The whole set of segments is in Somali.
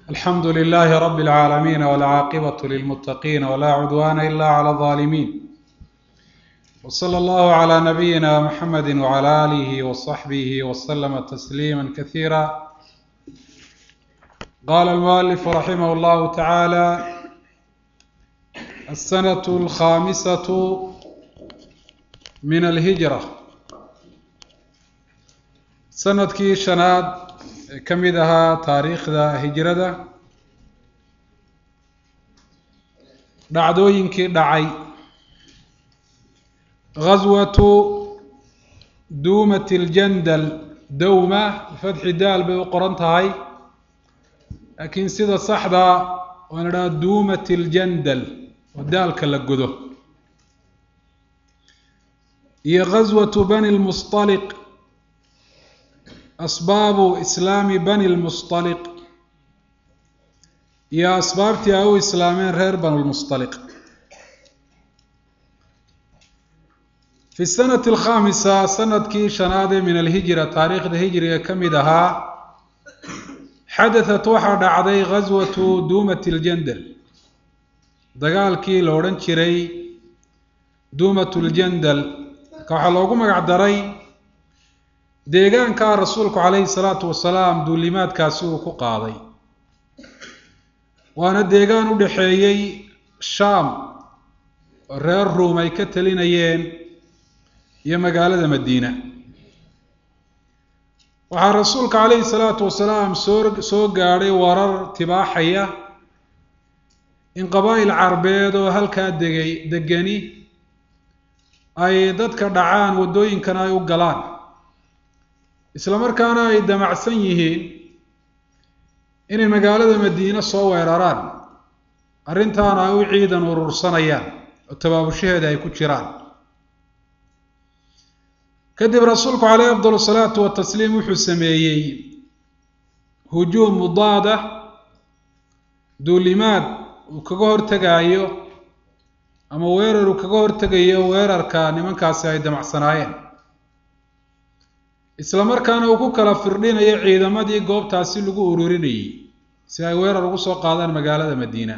alxamdu lilahi rab اlcaalamiin wاlcaaqibaة lilmutaqiin wla cudwana ila clى الظaalimiin wslى اllahu عlى nabiyina mxamedi wعlى alih wصaxbih wslma tasliima kasiira qala almualifu raximah اllahu tacaala alsanaة alkhamisaة min alhijra sanadkii shanaad ee ka mid ahaa taariikhda hijrada dhacdooyinkii dhacay gaswatu duumat اljandal dowma bifatxi daal bay u qoran tahay laakiin sida saxda waan idhaha duumat اljandal oo daalka la godo iyo gaswatu bani lmusطaliq asbaabu islaami bani lmusطaliq iyo asbaabtii ay u islaameen reer banu lmusطaliq fi sanati alkhamisa sanadkii shanaad ee min alhijra taariikhda hijriga ka mid ahaa xadatat waxaa dhacday gaswatu duumat اljandal dagaalkii la odhan jiray duumat اljandal marka waxaa loogu magac daray deegaanka rasuulku calayhi salaatu wasalaam duulimaadkaasi uu ku qaaday waana deegaan u dhexeeyey shaam oo reer ruum ay ka talinayeen iyo magaalada madiina waxaa rasuulka calayhi salaatu wasalaam soo soo gaadhay warar tibaaxaya in qabaa'il carbeed oo halkaa degay degani ay dadka dhacaan waddooyinkana ay u galaan isla markaana ay damacsan yihiin inay magaalada madiine soo weeraraan arrintaana ay u ciidan urursanayaan oo tabaabushaheeda ay ku jiraan kadib rasuulku caleyhi afdal salaatu watasliim wuxuu sameeyey hujuum mudaada duulimaad uu kaga hortegaayo ama weerar uu kaga hortegayo weerarka nimankaasi ay damacsanaayeen isla markaana uu ku kala firdhinayo ciidamadii goobtaasi lagu ururinayey si ay weerar ugu soo qaadaan magaalada madiina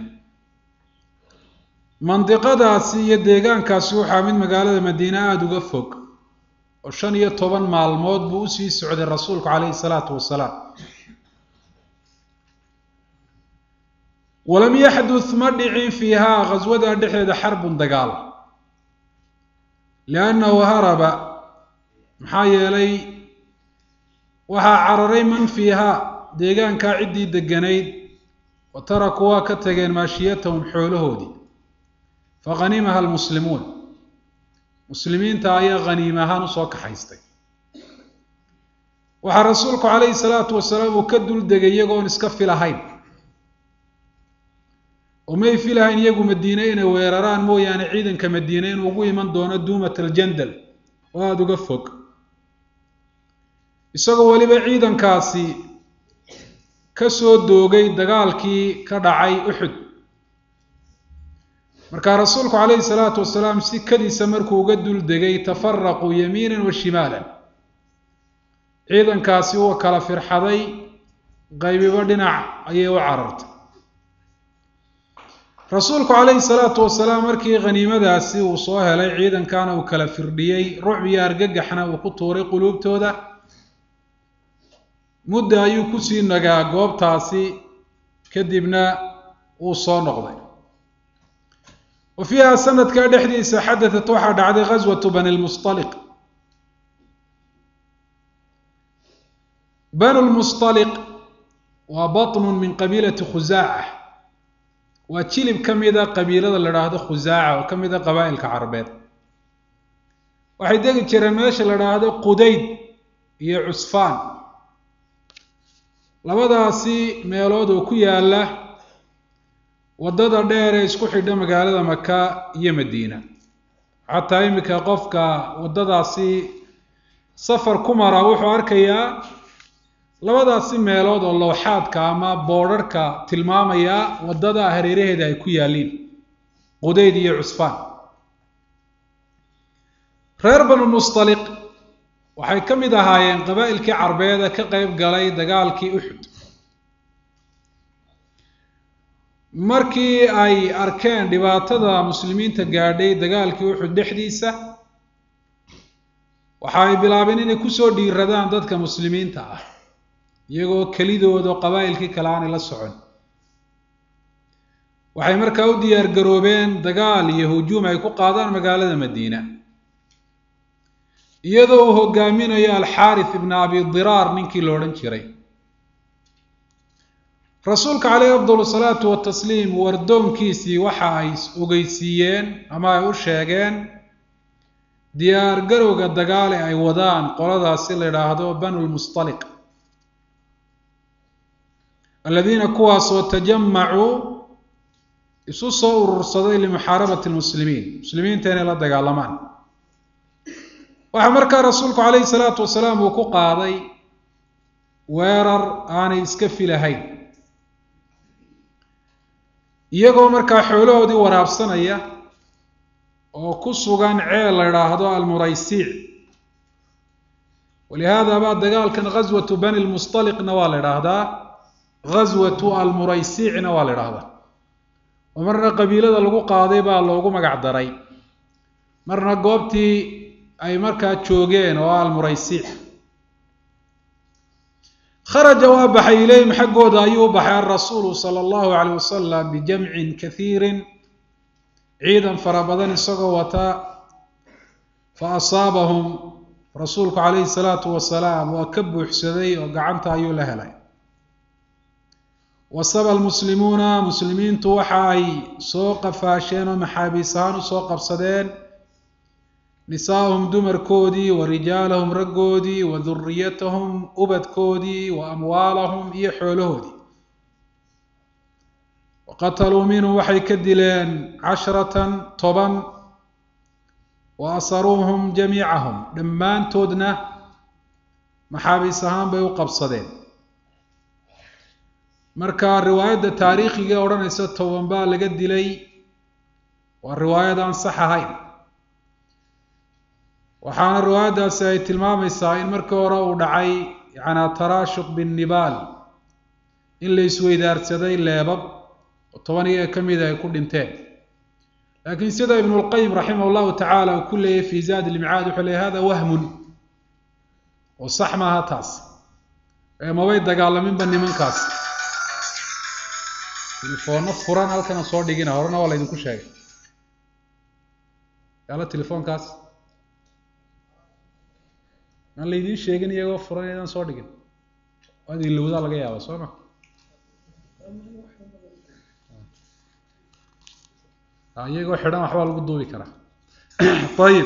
mandiqadaasi iyo deegaankaasi waxaa mid magaalada madiine aada uga fog oo shan iyo toban maalmood buu usii socday rasuulku caleyhi salaatu wasalaam walam yaxdut ma dhicin fiihaa khaswada dhexeeda xarbun dagaal liannahu haraba maxaa yeelay waxaa cararay man fiihaa deegaankaa ciddii deganayd wa taraku waa ka tageen maashiyatahum xoolahoodii fa khanimaha almuslimuun muslimiinta ayaa khaniim ahaan usoo kaxaystay waxaa rasuulku calayhi salaatu wasalaam uu ka dul degay iyagoon iska filahayn oo may filahayn iyagu madiine inay weeraraan mooyaane ciidanka madiine inuu ugu iman doono duumat aljandal oo aada uga fog isagoo weliba ciidankaasi ka soo doogay dagaalkii ka dhacay uxud markaa rasuulku calayhi salaatu wasalaam si kadiisa markuu uga dul degay tafaraquu yamiinan wa shimaalan ciidankaasi uu kala firxaday qaybibo dhinac ayay u carartay rasuulku calayhi salaatu wasalaam markii khaniimadaasi uu soo helay ciidankana uu kala firdhiyey rucbiyo argagaxna uu ku tuuray quluubtooda mudda ayuu kusii nagaa goobtaasi kadibna wuu soo noqday wa fiiha sanadkaa dhexdiisa xadatat waxaa dhacday gaswatu bani lmusطaliq banu lmusطaliq waa baطnu min qabiilati khusaaca waa jilib ka mida qabiilada la dhaahdo khusaaca oo ka mida qabaa'ilka carabeed waxay degi jireen meesha la dhaahdo qudayd iyo cusfaan labadaasi meelood oo ku yaala waddada dheer ee isku xidha magaalada maka iyo madiina xataa iminka qofka waddadaasi safar ku mara wuxuu arkayaa labadaasi meelood oo lowxaadka ama boodharhka tilmaamaya waddada hareeraheeda ay ku yaaliin qudayd iyo cusfaan reer banu musطaliq waxay ka mid ahaayeen qabaa'ilkii carbeeda ka qeyb galay dagaalkii uxud markii ay arkeen dhibaatada muslimiinta gaadhay dagaalkii uxud dhexdiisa waxa ay bilaabeen inay kusoo dhiiradaan dadka muslimiinta ah iyagoo kelidooda qabaa'ilkii kale aanay la socon waxay markaa u diyaar garoobeen dagaal iyo hujuum ay ku qaadaan magaalada madiina iyadoo uu hogaaminayo alxaarith ibna abi diraar ninkii la odhan jiray rasuulka caleyhi afdal salaatu watasliim wardoonkiisii waxa ay ogeysiiyeen ama ay u sheegeen diyaar garowga dagaale ay wadaan qoladaasi la idhaahdo banu lmustaliq aladiina kuwaasoo tajamacuu isu soo urursaday limuxaarabati lmuslimiin muslimiinta inay la dagaalamaan waxaa markaa rasuulku caleyhi salaatu wasalaam uu ku qaaday weerar aanay iska filahayn iyagoo markaa xoolahoodii waraabsanaya oo ku sugan ceel la idhaahdo almuraysiic walihaada baa dagaalkan ghaswatu bani lmustaliqna waa la idhaahdaa ghaswatu almuraysiicna waa la idhaahdaa oo marna qabiilada lagu qaaday baa loogu magac daray marna goobtii ay markaa joogeen oo almuraysiic kharaja waa baxay ilayhim xaggooda ayuu u baxay alrasuulu sala allahu caleyh wasalam bijamcin kathiirin ciidan fara badan isagoo wata fa asaabahum rasuulku calayhi salaatu wasalaam waa ka buuxsaday oo gacanta ayuu la helay wasaba almuslimuuna muslimiintu waxa ay soo qafaasheen oo maxaabiis ahaan usoo qabsadeen nisaahum dumarkoodii wa rijaalahum raggoodii wa duriyatahum ubadkoodii wa amwaalahum iyo xoolahoodii wa qataluu minhum waxay ka dileen casharatan toban wa asaruuhum jamiicahum dhammaantoodna maxaabiis ahaan bay u qabsadeen marka riwaayadda taariikhiga odhanaysa toban baa laga dilay waa riwaayad aan sax ahayn waxaana riwaayaddaasi ay tilmaamaysaa in markii hore uu dhacay yacanaa taraashuq binnibaal in la isweydaarsaday leebab oo toban iyaga ka mida ay ku dhinteen laakiin sida ibnulqayim raximah llahu tacaala uu ku leeyay fi zaad ilmicaad wuxuu leeyay hada wahmun oo sax maaha taas ee mabay dagaalaminba nimankaas telefoonno furan halkana soo dhigina horena waa laydinku sheegay yaala telefoonkaas aan laydiin sheegin iyagoo furan inaan soo dhigin waad ilowdaa laga yaaba soo ma iyagoo xidhan waxbaa lagu duubi karaa ayib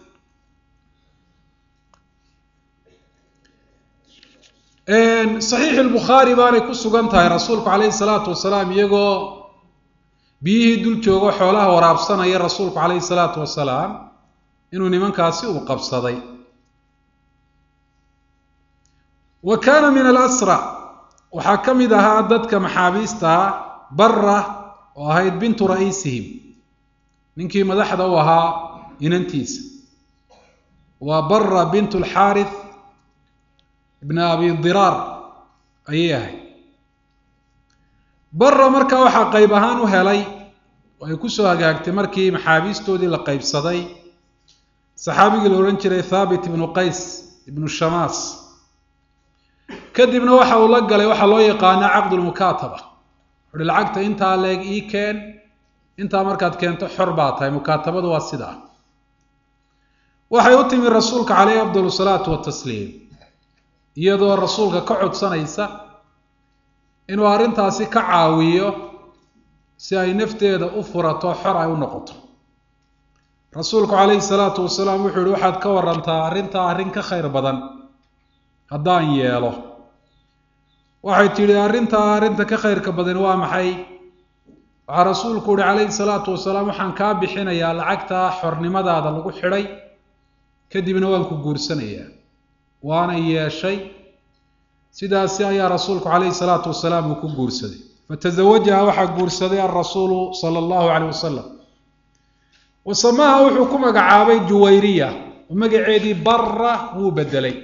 saxiix lbukhaari baanay ku sugan tahay rasuulku calayhi salaatu wasalaam iyagoo biyihii dul joogo xoolaha waraabsanaya rasuulku calayhi salaatu wasalaam inuu nimankaasi uu qabsaday wa kaana min alasra waxaa ka mid ahaa dadka maxaabiistaa bara oo ahayd bintu ra'iisihim ninkii madaxda u ahaa inantiisa waa bara bint alxaarith ibn abi diraar ayay ahayd bara markaa waxaa qayb ahaan u helay oo ay kusoo hagaagtay markii maxaabiistoodii la qaybsaday saxaabigii la odhan jiray thaabit ibnu qays ibnu shamaas kadibna waxa uu la galay waxaa loo yaqaana caqdulmukaataba wuxuuhi lacagta intaa leeg ii keen intaa markaad keento xor baa tahay mukaatabadu waa sidaa waxay u timi rasuulka caleyhi afdal salaatu watasliim iyadoo rasuulka ka codsanaysa inuu arrintaasi ka caawiyo si ay nafteeda u furato xor ay u noqoto rasuulku calayhi salaatu wasalaam wuxuu yihi waxaad ka warantaa arrintaa arrin ka khayr badan haddaan yeelo waxay tidhi arrintaa arrinta ka khayrka badan waa maxay waxaa rasuulku uhi calayhi salaatu wasalaam waxaan kaa bixinayaa lacagtaa xornimadaada lagu xidhay kadibna waan ku guursanayaa waana yeeshay sidaasi ayaa rasuulku calayhi salaatu wasalaam uu ku guursaday fatazawajaha waxaa guursaday alrasuulu sala allahu caleyh wasalam wasamaha wuxuu ku magacaabay juwayriya oo magaceedii bara wuu bedelay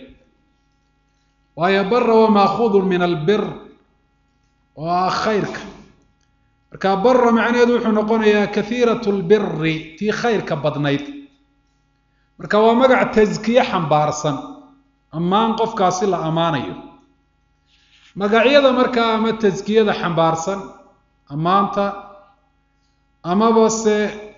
waayo bara waa maakuudun min albir oo ah khayrka marka bara macnaheedu wuxuu noqonayaa kathiirat lbiri tii khayrka badnayd marka waa magac taskiye xambaarsan ammaan qofkaasi la ammaanayo magacyada markaa ama taskiyada xambaarsan ammaanta amaba se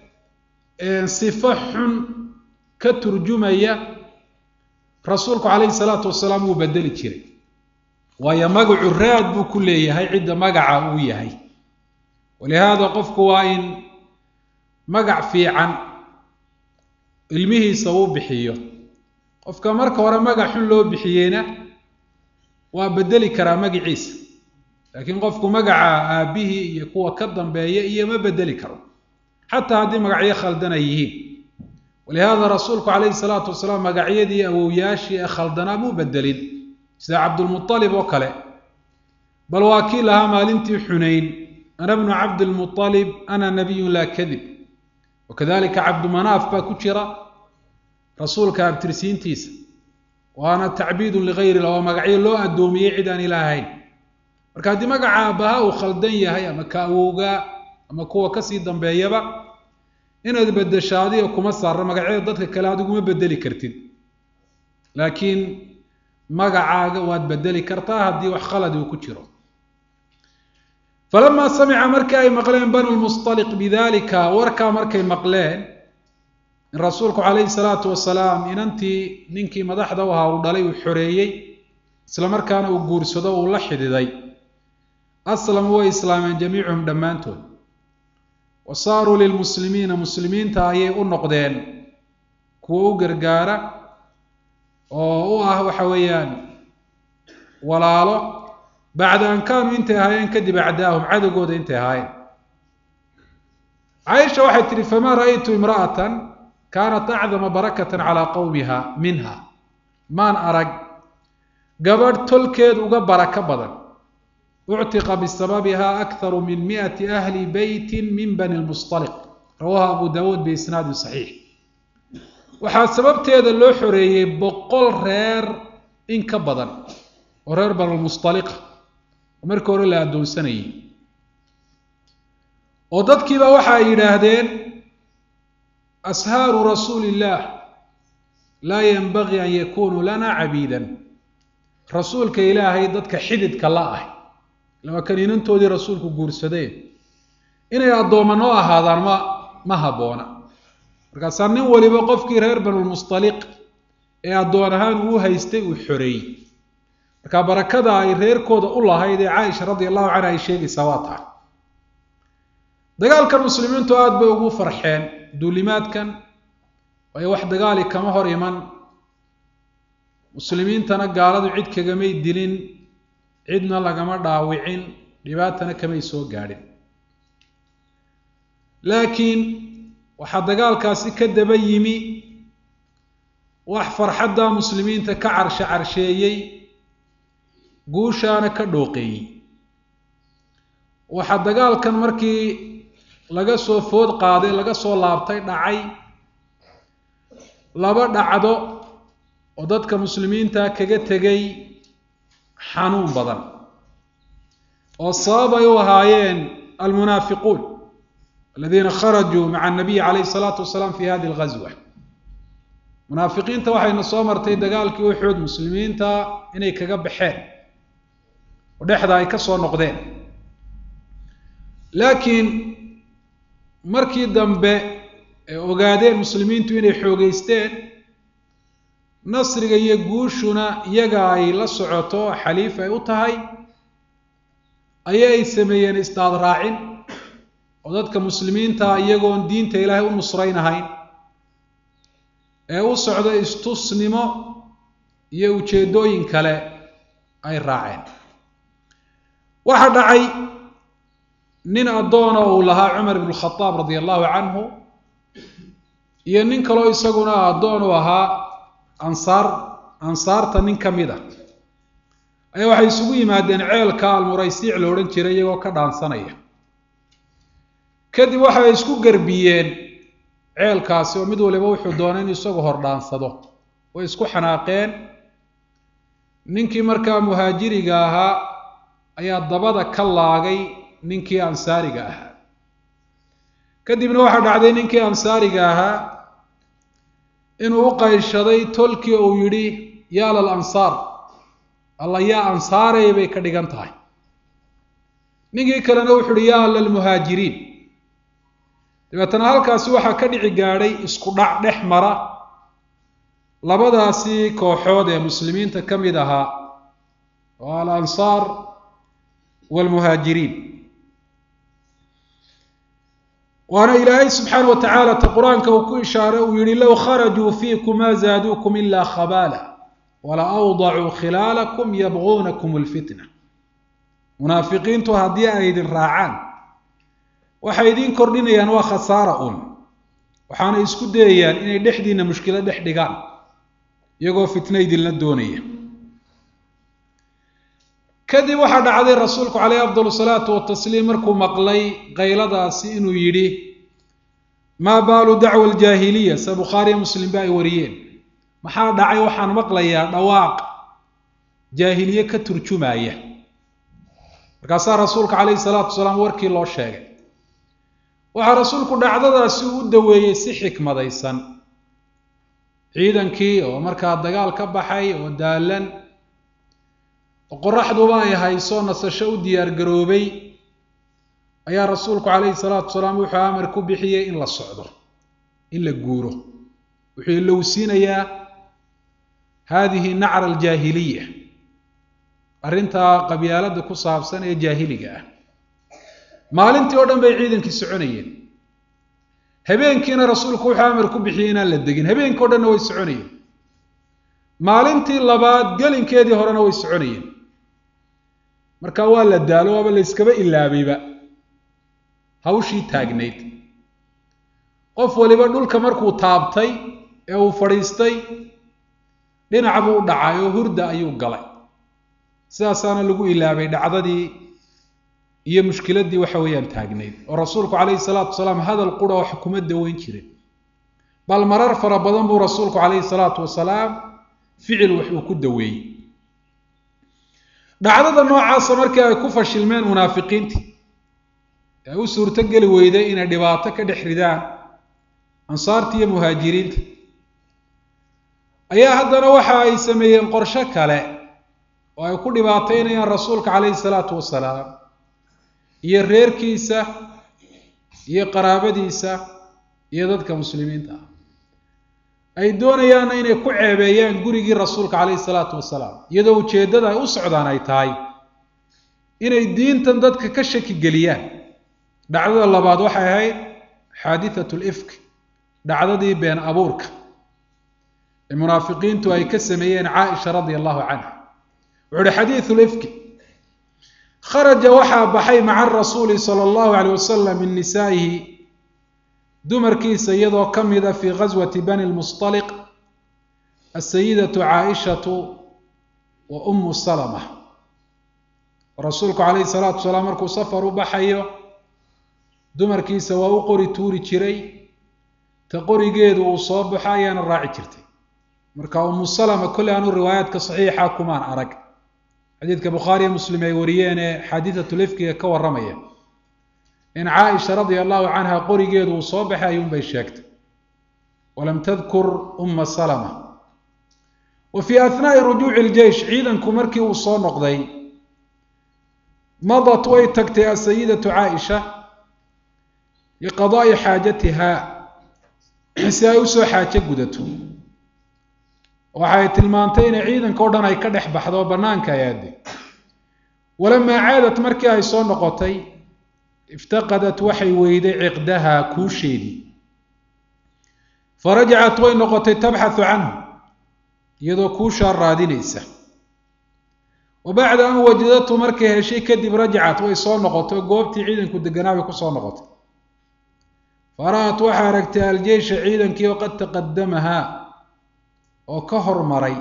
sifo xun ka turjumaya rasuulku calayhi salaatu wasalaam wuu bedeli jiray waayo magacu raad buu ku leeyahay cidda magaca uu yahay walihaada qofku waa in magac fiican ilmihiisa uu bixiyo qofka marka hore magac xun loo bixiyeyna waa bedeli karaa magaciisa laakiin qofku magaca aabbihii iyo kuwa ka dambeeya iyo ma bedeli karo xataa haddii magacyo khaldan ay yihiin walihaada rasuulku calayhi salaatu wasalaam magacyadii awowyaashii ee khaldanaa muu bedelin sida cabdulmualib oo kale bal waa kii lahaa maalintii xunayn ana bnu cabdilmualib ana nabiyun laa kadib wakadalika cabdumanaaf baa ku jira rasuulka abtirsiintiisa waana tacbiidun ligayr illah waa magacyo loo addoomiyey cid aan ilaah ahayn marka haddii magaca aabbaha uu khaldan yahay ama ka awowgaa ama kuwa kasii dambeeyaba inaad bedesho adiga kuma saarno magacyada dadka kale adiguma bedeli kartid laakiin magacaaga waad bedeli kartaa haddii wax khalad uu ku jiro falamaa samica markii ay maqleen banu lmustaliq bidalika warkaa markay maqleen in rasuulku calayhi salaatu wasalaam inantii ninkii madaxda u ahaa uu dhalay uu xoreeyey isla markaana uu guursado uu la xididay aslamu way islaameen jamiicuhum dhammaantood wa saaruu lilmuslimiina muslimiinta ayay u noqdeen kuwa u gargaara oo u ah waxa weeyaan walaalo bacda an kaanuu intay ahaayeen kadib acdaahum cadowgooda intay ahaayeen caaisha waxay tihi famaa ra'aytu imra'atan kaanat acdama barakatan calaa qowmiha minha maan arag gabadh tolkeed uga barako badan uctiqa bisababiha akharu min miati ahli beyti min bani lmustaliq rawaha abu dawuud biisnaadin saxiix waxaa sababteeda loo xoreeyey boqol reer in ka badan oo reer banulmustaliqa oo markii hore la addoonsanayay oo dadkiiba waxa ay yidhaahdeen ashaaru rasuuli illaah laa yenbagii an yakunuu lana cabiidan rasuulka ilaahay dadka xididka la ah lama kaniinantoodii rasuulku guursadeen inay addooma noo ahaadaan ma ma habboona markaasaa nin waliba qofkii reer banulmustaliq ee addoon ahaan uu haystay uu xoreeyey marka barakada ay reerkooda u lahayd ee caaisha radia allahu canha ay sheegaysaa waa tahay dagaalkan muslimiintu aada bay ugu farxeen duulimaadkan waayo wax dagaali kama hor iman muslimiintana gaaladu cid kagamay dilin cidna lagama dhaawicin dhibaatana kamay soo gaadhin laakiin waxaa dagaalkaasi ka daba yimi wax farxadda muslimiinta ka carshe carsheeyey guushaana ka dhooqeeyey waxaa dagaalkan markii laga soo food qaaday laga soo laabtay dhacay laba dhacdo oo dadka muslimiinta kaga tegay xanuun badan oo sabab ay u ahaayeen almunaafiquun aladiina kharajuu maca anabiyi calayhi salaatu wasalaam fi hadi alghazwa munaafiqiinta waxayna soo martay dagaalkii uxud muslimiinta inay kaga baxeen oo dhexda ay ka soo noqdeen laakiin markii dambe ay ogaadeen muslimiintu inay xoogeysteen nasriga iyo guushuna iyaga ay la socoto xaliif ay u tahay aya ay sameeyeen isdaad raacin oo dadka muslimiinta iyagoon diinta ilaahay u nusraynahayn ee u socda istusnimo iyo ujeeddooyin kale ay raaceen waxaa dhacay nin addoona uu lahaa cumar ibnu khadaab radia allahu canhu iyo nin kaloo isaguna addoon u ahaa ansaar ansaarta nin ka mid a ayaa waxay isugu yimaadeen ceelka almuraysiic la odhan jiray iyagoo ka dhaansanaya kadib waxay isku garbiyeen ceelkaasi oo mid waliba wuxuu doonay inuu isagu hor dhaansado way isku xanaaqeen ninkii markaa muhaajiriga ahaa ayaa dabada ka laagay ninkii ansaariga ahaa kadibna waxaa dhacday ninkii ansaariga ahaa inuu u qayshaday tolkii uu yidhi yaa lal ansaar alla yaa ansaarey bay ka dhigan tahay ninkii kalena wuxuu uhi yaa lalmuhaajiriin dabeetana halkaasi waxaa ka dhici gaadhay isku dhac dhex mara labadaasi kooxood ee muslimiinta ka mid ahaa oo al ansaar waalmuhaajiriin waana ilaahay subxaana wa tacaala ta qur-aanka uu ku ishaaray uu yihi low kharajuu fiikum maa zaaduukum ilaa khabaala wala awdacuu khilaalakum yabguunakum lfitna munaafiqiintu haddii ay idin raacaan waxay idiin kordhinayaan waa khasaara un waxaana isku dayayaan inay dhexdiina mushkilo dhex dhigaan iyagoo fitna idinla doonaya kadib waxaa dhacday rasuulku caleyhi afdal salaatu watasliim markuu maqlay qayladaasi inuu yidhi maa baalu dacwa aljaahiliya se bukhaariya muslim ba ay wariyeen maxaa dhacay waxaan maqlayaa dhawaaq jaahiliye ka turjumaya markaasaa rasuulka caleyhi salaatu wasalaam warkii loo sheegay waxaa rasuulku dhacdadaasi uu u daweeyey si xikmadaysan ciidankii oo markaa dagaal ka baxay oo daalan oo qoraxduba ay hayso nasasho u diyaar garoobay ayaa rasuulku caleyhi salaatu wasalaam wuxuu amar ku bixiyey in la socdo in la guuro wuxuu ilowsiinayaa haadihi nacra aljaahiliya arrintaa qabyaalada ku saabsan ee jaahiliga ah maalintii oo dhan bay ciidankii soconayeen habeenkiina rasuulku wuxuu amar ku bixiyey inaan la degin habeenkii o dhanna way soconayeen maalintii labaad gelinkeedii horena way soconayeen marka waa la daalo waaba la yskaba ilaabayba hawshii taagnayd qof waliba dhulka markuu taabtay ee uu fadhiistay dhinac buu u dhacay oo hurda ayuu galay sidaasaana lagu ilaabay dhacdadii iyo mushkiladii waxa weeyaan taagnayd oo rasuulku calayhi salaatu wasalaam hadal qura wax kuma daweyn jirin bal marar fara badan buu rasuulku calayhi salaatu wasalaam ficil wax uu ku daweeyey dhacdada noocaasa markii ay ku fashilmeen munaafiqiintii ee ay u suurto geli weyday inay dhibaato ka dhex ridaan ansaarta iyo muhaajiriinta ayaa haddana waxa ay sameeyeen qorsho kale oo ay ku dhibaataynayaan rasuulka calayhi salaatu wasalaam iyo reerkiisa iyo qaraabadiisa iyo dadka muslimiinta ah ay doonayaanna inay ku ceebeeyaan gurigii rasuulka calayhi salaatu wasalaam iyadoo ujeeddada ay u socdaan ay tahay inay diintan dadka ka shaki geliyaan dhacdada labaad waxay ahayd xaadithatu lifk dhacdadii been abuurka ee munaafiqiintu ay ka sameeyeen caaisha radia allahu canha wuxu uhi xadiidu lifki kharaja waxaa baxay maca rasuuli sala allahu alayh wasalam min nisaa'ihi dumarkiisa iyadoo ka mida fii ghaswati bani lmustaliq asayidatu caaishatu wa ummu salama rasuulku calayhi salaatu wasalaam markuu safar u baxayo dumarkiisa waa u qori tuuri jiray ta qorigeedu uu soo baxo ayaana raaci jirtay marka ummu salama kolley aanu riwaayaadka saxiixa kumaan arag xadiidka bukhaariyo muslim ay wariyeen ee xaadiithatu lifkiga ka warramaya in caaisha radia allahu canha qorigeedu uu soo baxay ayuunbay sheegtay walam tadkur umma salama wa fii ahnaa'i rujuuci iljeish ciidanku markii uu soo noqday madat way tagtay asayidatu caaisha liqadaa'i xaajatiha si ay usoo xaajo gudato waxay tilmaantay inay ciidanka o dhan ay ka dhex baxdo oo bannaanka ay aadday walamaa caadat markii ay soo noqotay iftaqadat waxay weyday ciqdaha kuusheedii farajacat way noqotay tabxathu canhu iyadoo kuushaa raadinaysa wa bacda an wajadatu markay heshay kadib rajacat way soo noqotay oo goobtii ciidanku deganaa bay kusoo noqotay fara-at waxay aragtay aljeysha ciidankii oo qad taqadamahaa oo ka hormaray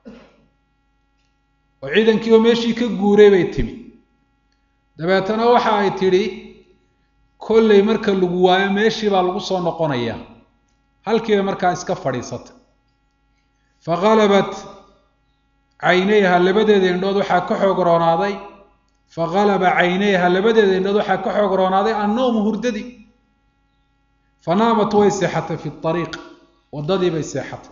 oo ciidankii oo meeshii ka guuray bay timi dabeetana waxa ay tidhi kolley marka lagu waayo meeshii baa lagu soo noqonayaa halkiiba markaa iska fadhiisatay faqalabat caynayha labadeeda indhood waxaa ka xoog roonaaday fagalaba caynayha labadeeda indhood waxaa ka xoog roonaaday annowmu hurdadii fanaamat way seexatay fi ariiq waddadii bay seexatay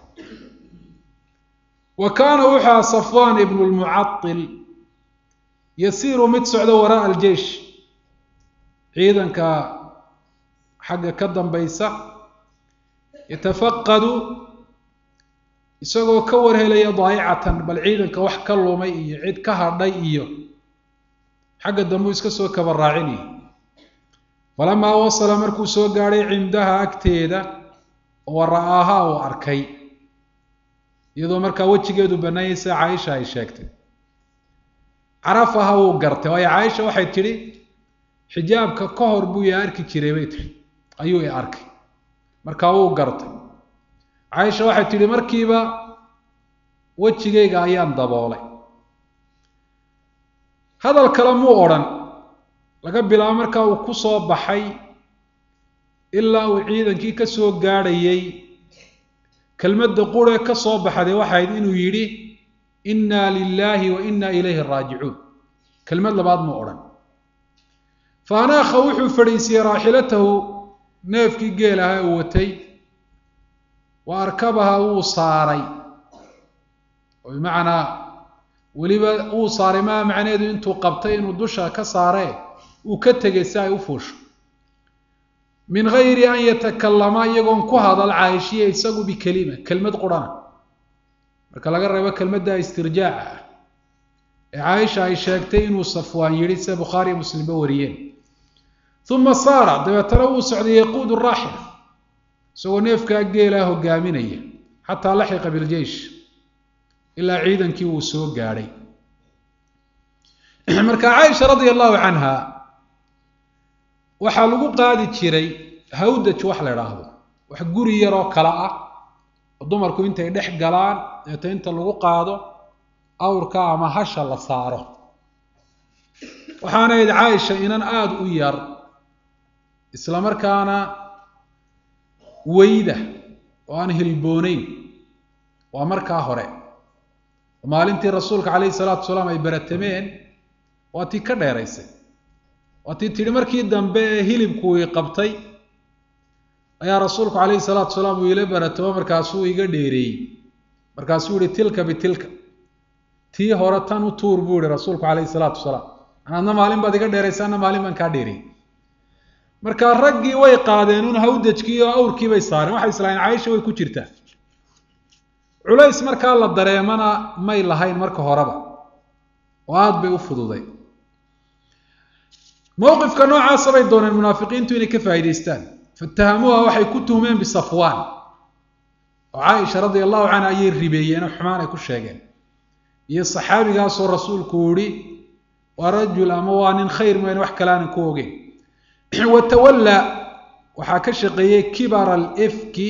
wa kaana wuxua safwaan ibnu lmucail yasiiru mid socdo waraaa aljeish ciidanka xagga ka dambaysa yatafaqadu isagoo ka warhelaya daayicatan bal ciidanka wax ka lumay iyo cid ka hadhay iyo xagga dambu iska soo kaba raacinaya falamaa wasala markuu soo gaadhay cindaha agteeda wa ra'aaha uu arkay iyadoo markaa wejigeedu bannaanyay sida caaisha ay sheegtay carafaha wuu gartay waayo caaisha waxay tidhi xijaabka ka hor buu i arki jiray bay tihi ayuu i arkay markaa wuu gartay caaisha waxay tidhi markiiba wejigayga ayaan daboolay hadal kale muu odhan laga bilaabo markaa uu ku soo baxay ilaa uu ciidankii ka soo gaadhayay kelmadda quree ka soo baxday waxayd inuu yidhi inna lilaahi wa inna ilayhi raajicuun kelmad labaad muu odhan fa anaakha wuxuu fadhiisiyey raaxilatahu neefkii geel ahaa uu watay wa arkabaha wuu saaray oo bimacnaa weliba wuu saaray maa macneedu intuu qabtay inuu dusha ka saaree uu ka tegay si ay u fuusho min gayri an yatakallama iyagoon ku hadal caaishiya isagu bikelima kelmad qurhana marka laga reebo kelmadda istirjaaca ah ee caaisha ay sheegtay inuu safwaan yidhi sida bukhaariyo muslimba wariyeen uma saara dabeetana wuu socday yaquudu raaxila isagoo neefkaa geelaa hogaaminaya xataa laxiqa biljeish ilaa ciidankii uu soo gaadhay marka caaisha radia allahu canha waxaa lagu qaadi jiray hawdaj wax la idhaahdo wax guri yaroo kale ah oo dumarku intay dhex galaan deeta inta lagu qaado awrka ama hasha la saaro waxaana id caaisha inan aada u yar isla markaana weyda oo aan hilbooneyn waa markaa hore oo maalintii rasuulka calayhi salaatu wasalaam ay beratameen waa tii ka dheeraysay waa tii tidhi markii dambe ee hilibku ii qabtay ayaa rasuulku calayhi salaatu wasalaam uu ila baratamo markaasuu iga dheereeyey markaasuu yihi tilka bitilka tii hore tan u tuur buu yihi rasuulku calayhi salaatu wasalaam anaadna maalin baad iga dheeraysa anna maalin baan kaa dheereeyey marka raggii way qaadeen un hawdajkii oo awrkii bay saareen waxay islahayn caaisha way ku jirtaa culays markaa la dareemana may lahayn marka horeba oo aada bay u fududay mowqifka noocaasa bay dooneen munaafiqiintu inay ka faa'idaystaan fatahamuuha waxay ku tuhmeen bisafwaan oo caaisha radia allahu canha ayay ribeeyeen oo xumaan ay ku sheegeen iyo saxaabigaasoo rasuulku yihi waa rajul ama waa nin khayr mooyane wax kale aanan ku ogeyn watawalla waxaa ka shaqeeyey kibara alifki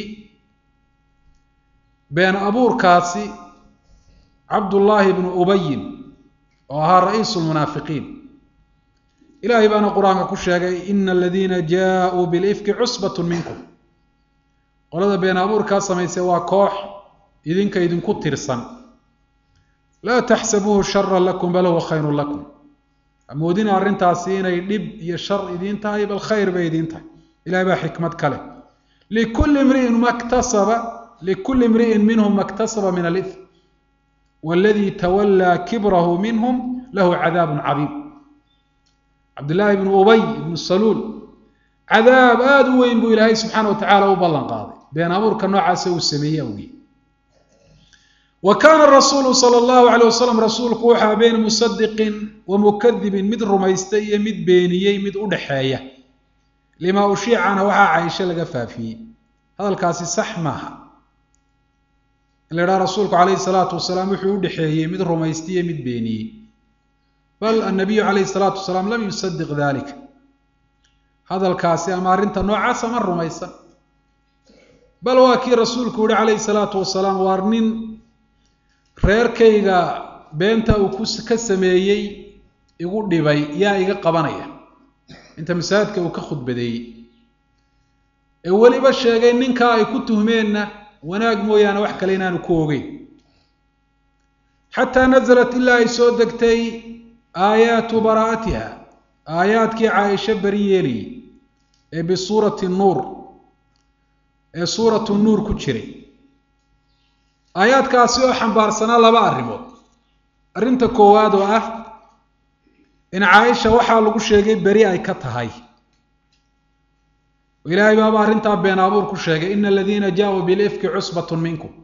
been abuurkaasi cabdullaahi bnu ubayin oo ahaa ra'iisu lmunaafiqiin ilaahay baana qur-aanka ku sheegay ina aladiina jaauu bilifki cusbatun minkum qolada been abuurkaa samaysay waa koox idinka idinku tirsan laa taxsabuuhu sharan lakum bal huwa khayrun lakum amoodina arrintaasi inay dhib iyo shar idiin tahay bal khayr bay idiin tahay ilahay baa xikmad kale likulli imri'in maktasaba likulli imri'in minhum maktasaba min alifm waladii tawallaa kibrahu minhum lahu cadaabun cadiim cabdillaahi ibnu ubay ibnu saluul cadaab aada u weyn buu ilaahay subxaana wa tacaala u ballan qaaday been abuurka noocaasa uu sameeyey awgii wa kaana rasuulu sala allahu calay wasalam rasuulku waxaa been musadiqin wa mukadibin mid rumaystay iyo mid beeniyey mid u dhexeeya limaa ushiicana waxaa caysho laga faafiyey hadalkaasi sax maaha in la idhaha rasuulku calayhi salaatu wasalaam wuxuu u dhexeeyey mid rumaystay iyo mid beeniyey bal annabiyu calayhi salaatu wasalaam lam yusadiq dalika hadalkaasi ama arrinta noocaasa ma rumaysan bal waa kii rasuulku yihi calayhi salaatu wasalaam waar nin reerkayga beenta uu ku ka sameeyey igu dhibay yaa iga qabanaya inta masaajidka uu ka khudbadeeyey ee weliba sheegay ninkaa ay ku tuhmeenna wanaag mooyaane wax kale inaanu ku ogeyn xataa nasalat ilaa ay soo degtay aayaatu baraa'atiha aayaadkii caaisho beri yeelayay ee bisuurati nuur ee suuratu nuur ku jiray aayaadkaasi oo xambaarsanaa laba arrimood arrinta koowaad oo ah in caaisha waxaa lagu sheegay beri ay ka tahay ilaahay baaba arrintaa been abuur ku sheegay ina aladiina jaa-uu bilifki cusbatun minkum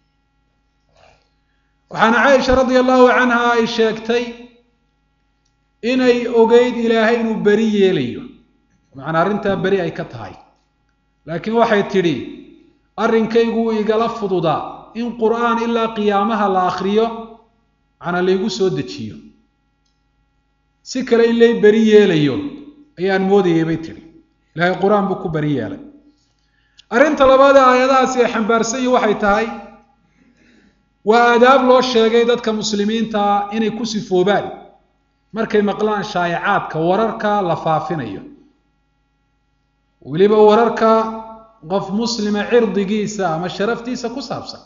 waxaana caaisha radia allahu canha ay sheegtay inay ogeyd ilaahay inuu beri yeelayo macnaa arrintaa beri ay ka tahay laakiin waxay tidhi arrinkaygu wuu igala fududaa in qur'aan ilaa qiyaamaha la akriyo macnaa laygu soo dejiyo si kale in lay beri yeelayo ayaan moodayay bay tidhi ilaahay qur-aan buu ku beri yeelay arrinta labaad ee aayadahaasi ay xambaarsan yihin waxay tahay waa aadaab loo sheegay dadka muslimiintaa inay ku sifoobaan markay maqlaan shaayacaadka wararka la faafinayo weliba wararka qof muslima cirdigiisa ama sharaftiisa ku saabsan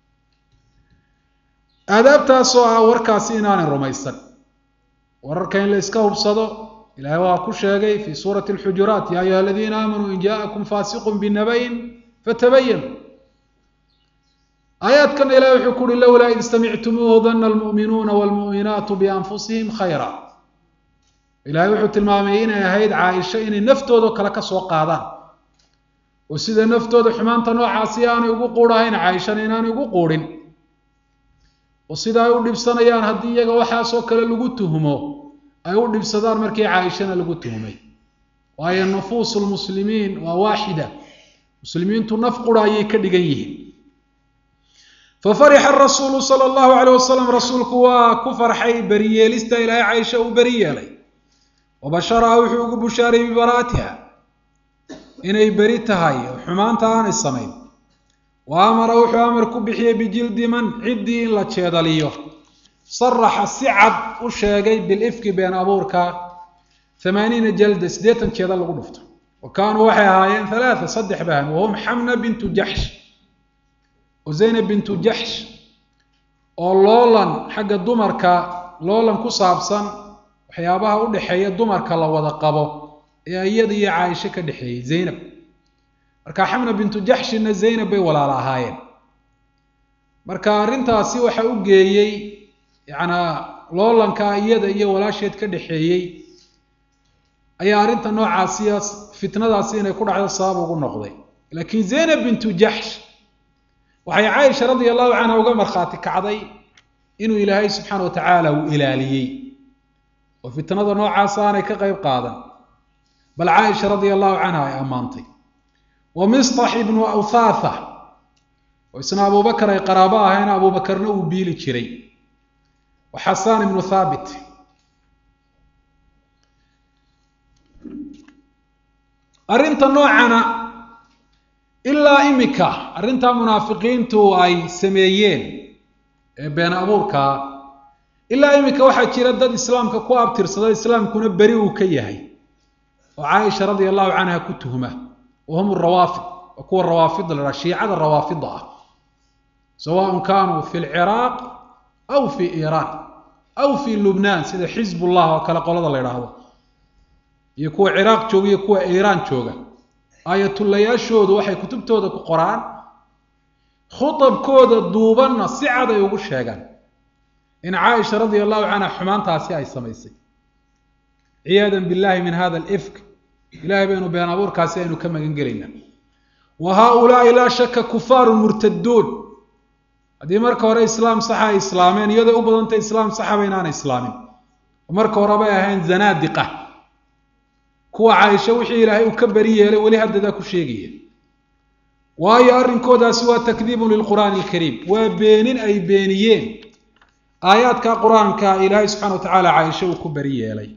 aadaabtaasoo ah warkaasi inaanay rumaysan wararka in la iska hubsado ilahay waa ku sheegay fi suurati alxujuraat ya ayuha aladiina aamanuu in jaakum faasiqun binabayin fatabayanu aayaadkana ilahi wuxuu ku uhi lowlaa id samictumuuhu dana almu'minuuna waalmu'minaatu bianfusihim khayra ilahay wuxuu tilmaamay inay ahayd caaisho inay naftoodo kale ka soo qaadaan oo sida naftooda xumaanta noocaasi aanay ugu quudhahayn caaishana inaanay ugu quudhin oo sida ay u dhibsanayaan haddii iyaga waxaasoo kale lagu tuhmo ay u dhibsadaan markii caaishana lagu tuhmay waayo nufuusu lmuslimiin waa waaxida muslimiintu naf qura ayay ka dhigan yihiin fafarixa rasuulu sala allahu caleyh wasalam rasuulku waa ku farxay beriyeelista ilaahay caaisha uu beri yeelay wabasharaha wuxuu ugu bushaaray bibaraatiha inay beri tahay oo xumaanta aanay samayn wa amara wuxuu amar ku bixiyey bijildi man ciddii in la jeedaliyo saraxa si cad u sheegay bilifki been abuurka amaaniina jalda siddeetan jeeda lagu dhufto wa kaanuu waxay ahaayeen halaata saddex bahan wahum xamna bintu jaxsh oo zaynab bintu jaxsh oo loolan xagga dumarka loolan ku saabsan waxyaabaha u dhexeeya dumarka la wada qabo ee iyada iyo caaisho ka dhexeeyey zaynab marka xamna bintu jaxshina zaynab bay walaala ahaayeen marka arrintaasi waxa u geeyey yacnaa loolanka iyada iyo walaasheed ka dhexeeyey ayaa arrinta noocaasiya fitnadaasi inay ku dhacdo sabab ugu noqday laakiin zaynab bintu jaxsh waxay caaisha radia allahu canha uga markhaati kacday inuu ilaahay subxaana wa tacaala uu ilaaliyey oo fitnada noocaas aanay ka qayb qaadan bal caaisha radia allahu canha ay ammaantay wa mistax ibnu awthaatha oo isna abubakar ay qaraabo ahayn abubakarna uu biili jiray wa xasaan ibnu thaabit arrinta noocana ilaa imika arrintaa munaafiqiintu ay sameeyeen ee been abuurkaa ilaa imika waxaa jira dad islaamka ku abtirsada islaamkuna beri uu ka yahay oo caaisha radia allahu canha ku tuhma wa hum rawaafid waa kuwa rawaafida la dhaha shiicada rawaafida ah sawaءn kanuu fi lciraaq aw fi iiraan aw fi lubnaan sida xizbullah oo kale qolada la idhaahdo iyo kuwa ciraaq jooga iyo kuwa iiraan jooga aayatullayaashoodu waxay kutubtooda ku qoraan khutabkooda duubanna si cad ay ugu sheegaan in caaisha radia allahu canha xumaantaasi ay samaysay ciyaada billahi min hada alifk ilahay baynu been abuurkaasi aynu ka magan gelaynaa wa haaulaai laa shaka kufaaru murtaduun haddii marka hore islaam saxa ay islaameen iyadoo u badantay islaam saxaba inaana islaamin oo marka horebay ahayn zanaadiqa kuwa caaisho wixii ilaahay uu ka beri yeelay weli haddadaa ku sheegaya waayo arrinkoodaasi waa takdiibun lilqur'aani alkariim waa beenin ay beeniyeen aayaadka qur-aanka ilaahay subxana wa tacaala caaisho uu ku beri yeelay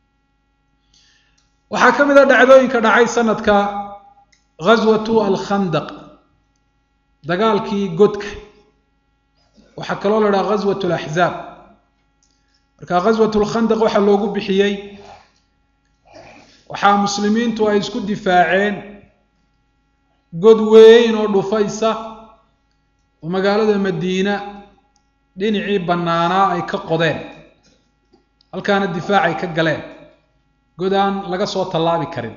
waxaa ka mid a dhacdooyinka dhacay sanadka ghaswatu alkhandaq dagaalkii godka waxaa kaloo la dhaha ghaswat alaxzaab marka ghaswat lkhandaq waxaa loogu bixiyey waxaa muslimiintu ay isku difaaceen god weyn oo dhufaysa oo magaalada madiina dhinacii bannaanaa ay ka qodeen halkaana difaacay ka galeen god aan laga soo tallaabi karin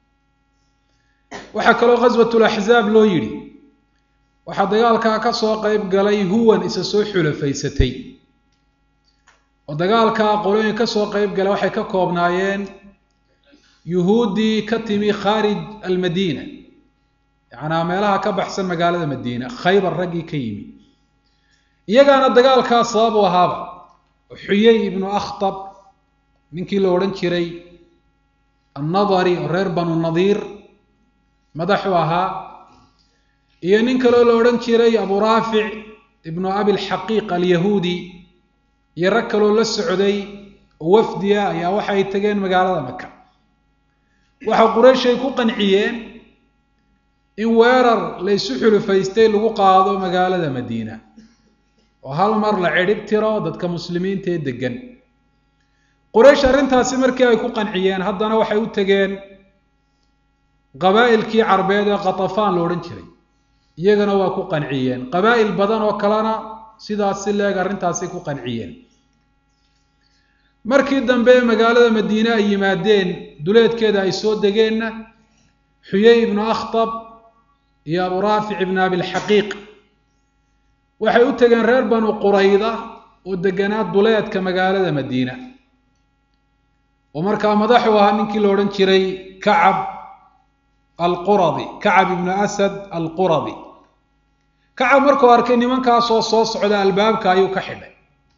waxaa kaloo ghaswatul axzaab loo yidhi waxaa dagaalkaa ka soo qeyb galay huwan isa soo xulafaysatay oo dagaalkaa qolooyin ka soo qeyb galay waxay ka koobnaayeen yuhuuddii ka timi khaarij almadiina yacnaa meelaha ka baxsan magaalada madiina khaybar raggii ka yimi iyagaana dagaalkaa sabab u ahaaba xuyey ibnu akhtab ninkii la odhan jiray annadari oo reer banu nadiir madaxu ahaa iyo nin kaloo la odhan jiray abu raafic ibnu abilxaqiiq alyahuudi iyo rag kaloo la socday oo wafdiya ayaa waxay tageen magaalada maka waxaa qurayshay ku qanciyeen in weerar la ysu xulufaystay lagu qaado magaalada madiina oo hal mar la cidhib tiro dadka muslimiinta ee degan quraysh arrintaasi markii ay ku qanciyeen haddana waxay u tegeen qabaa'ilkii carbeed ee katafaan la odhan jiray iyagana waa ku qanciyeen qabaa'il badan oo kalena sidaas si leeg arrintaasay ku qanciyeen markii dambe magaalada madiine ay yimaadeen duleedkeeda ay soo degeenna xuyey ibnu akhtab iyo abu raafic ibnu abilxaqiiq waxay u tegeen reer banu qurayda oo deganaa duleedka magaalada madiina oo markaa madaxu ahaa ninkii la odhan jiray kacab alquradi kacab ibnu asad alquradi kacab markuu arkay nimankaasoo soo socda albaabka ayuu ka xidhay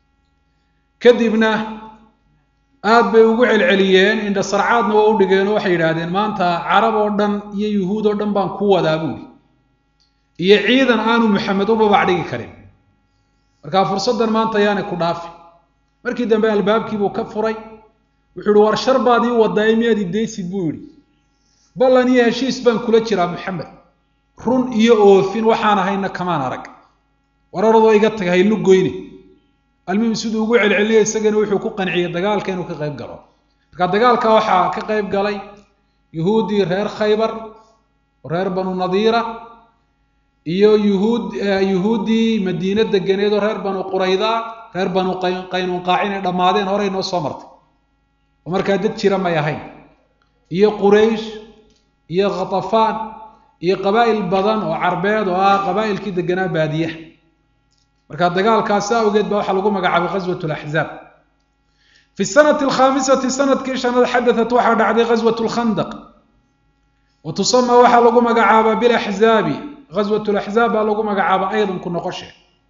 kadibna aad bay ugu celceliyeen indha sarcaadna waa u dhigeen oo waxay yidhaahdeen maanta carab oo dhan iyo yuhuud oo dhan baan ku wadaa buuri iyo ciidan aanu maxamed u babac dhigi karin markaa fursaddan maanta yaanay ku dhaafi markii dambe albaabkiibuu ka furay wuxuu yihi war shar baad ii wadaa miyaad idaysid buu yidhi ballan iyo heshiis baan kula jiraa maxamed run iyo oofin waxaan ahayna kamaan arag wararadoo iga taga haylu goyne almuhim siduu ugu celceliyay isagana wuxuu ku qanciyey dagaalka inuu ka qayb galo marka dagaalka waxaa ka qayb galay yuhuuddii reer khaybar reer banu nadiira iyo yuhuud yuhuuddii madiine deganeed oo reer banu qurayda reer banu qaynuunqaac inay dhammaadeen horey noo soo martay oo markaa dad jira may ahayn iyo quraysh iyo khatafaan iyo qabaa'il badan oo carbeed oo ah qabaa'ilkii deganaa baadiyaha marka dagaalkaasi awgeed ba waxaa lagu magacaabay ghaswat laxzaab fi sanati alkhaamisati sanadkii shanaad xadatat waxaa dhacday ghaswat lkhandaq wa tusama waxaa lagu magacaabaa bilaxzaabi ghaswat laxzaab baa lagu magacaaba aydan ku noqoshe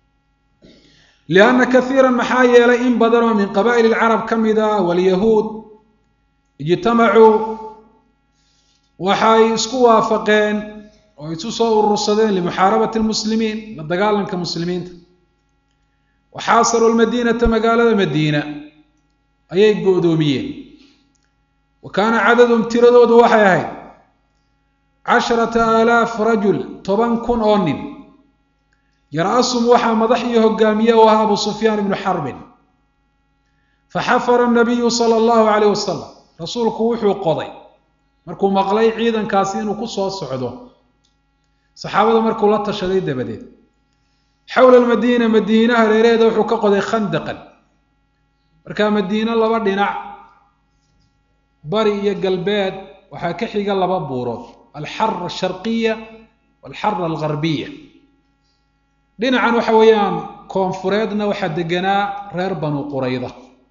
lianna kaiira maxaa yeelay in badan oo min qabaa'il lcarab ka mida walyahuud ijtamacuu waxay isku waafaqeen oo isu soo urursadeen limuxaarabati lmuslimiin la dagaalanka muslimiinta waxaasaruu lmadiinata magaalada madiina ayay go-doomiyeen wa kaana cadadum tiradoodu waxay ahayd casharata aalaaf rajul toban kun oo nin yar-asum waxaa madax iyo hogaamiye u ahaa abu sufyaan ibnu xarbin faxafara nabiyu sala allahu calayh wasalam rasuulku wuxuu qoday markuu maqlay ciidankaasi inuu ku soo socdo saxaabada markuu la tashaday dabadeed xowla almadiina madiina hareeraheeda wuxuu ka qoday khandaqan markaa madiine laba dhinac bari iyo galbeed waxaa ka xiga laba buurood alxara asharqiya walxara algarbiya dhinacan waxa weeyaan koonfureedna waxaa deganaa reer banu qurayda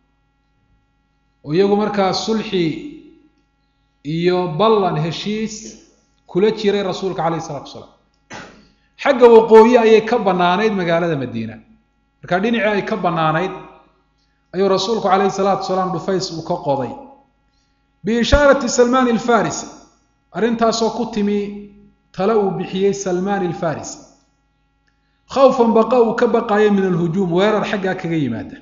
oo iyagu markaa sulxi iyo ballan heshiis kula jiray rasuulka calayh isalatu wasalaam xagga waqooyi ayay ka bannaanayd magaalada madiina markaa dhinacii ay ka bannaanayd ayuu rasuulku calayhi salaatu wasalaam dhufays uu ka qoday biishaarati salmaan alfarisi arrintaasoo ku timi tale uu bixiyey salmaan alfarisi khawfan baqa uu ka baqayo min alhujuum weerar xaggaa kaga yimaada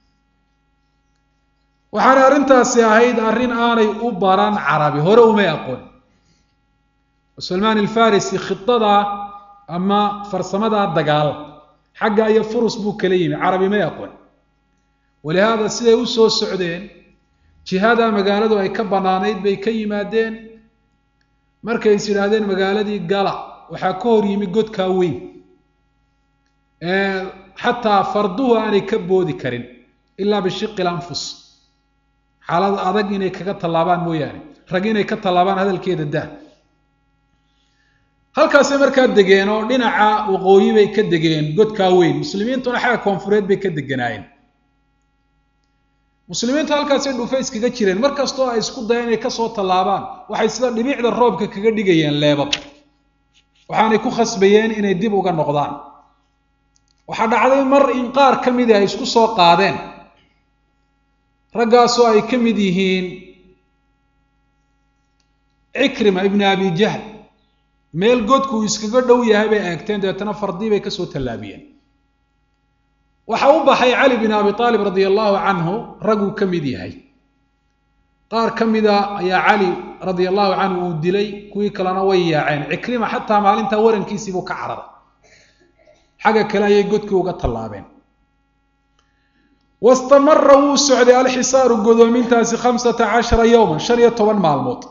waxaanay arrintaasi ahayd arrin aanay u baran carabi hore umay aqoon oo salmaan alfarisi khidadaa ama farsamadaa dagaal xagga iyo furus buu kala yimi carabi may aqoon walihaada siday u soo socdeen jihada magaaladu ay ka bannaanayd bay ka yimaadeen markay is yidhaahdeen magaaladii gala waxaa ka hor yimi godkaa weyn xataa farduhu aanay ka boodi karin ilaa bishiqi lanfus xaalad adag inay kaga tallaabaan mooyaane rag inay ka tallaabaan hadalkeeda dah halkaasay markaa degeen oo dhinaca waqooyi bay ka degeen godkaa weyn muslimiintuna xagga koonfureed bay ka deganaayeen muslimiintu halkaasay dhuufa iskaga jireen mar kastoo ay isku dayeen inay kasoo tallaabaan waxay sida dhibicda roobka kaga dhigayeen leebab waxaanay ku khasbayeen inay dib uga noqdaan waxaa dhacday mar in qaar ka midii ay isku soo qaadeen raggaasoo ay ka mid yihiin cikrima ibni abi jahl meel godku uu iskaga dhow yahay bay eegteen dabeetana fardii bay kasoo tallaabiyeen waxa u baxay cali bin abi aalib radia allahu canhu raguu ka mid yahay qaar ka mida ayaa cali radia allahu canhu uu dilay kuwii kalena way yaaceen cikrima xataa maalintaa warankiisiibuu ka cararay xagga kale ayay godkii uga tallaabeen wastamara wuu socday alxisaaru godoomintaasi khamsata cashara yowman shan iyo toban maalmood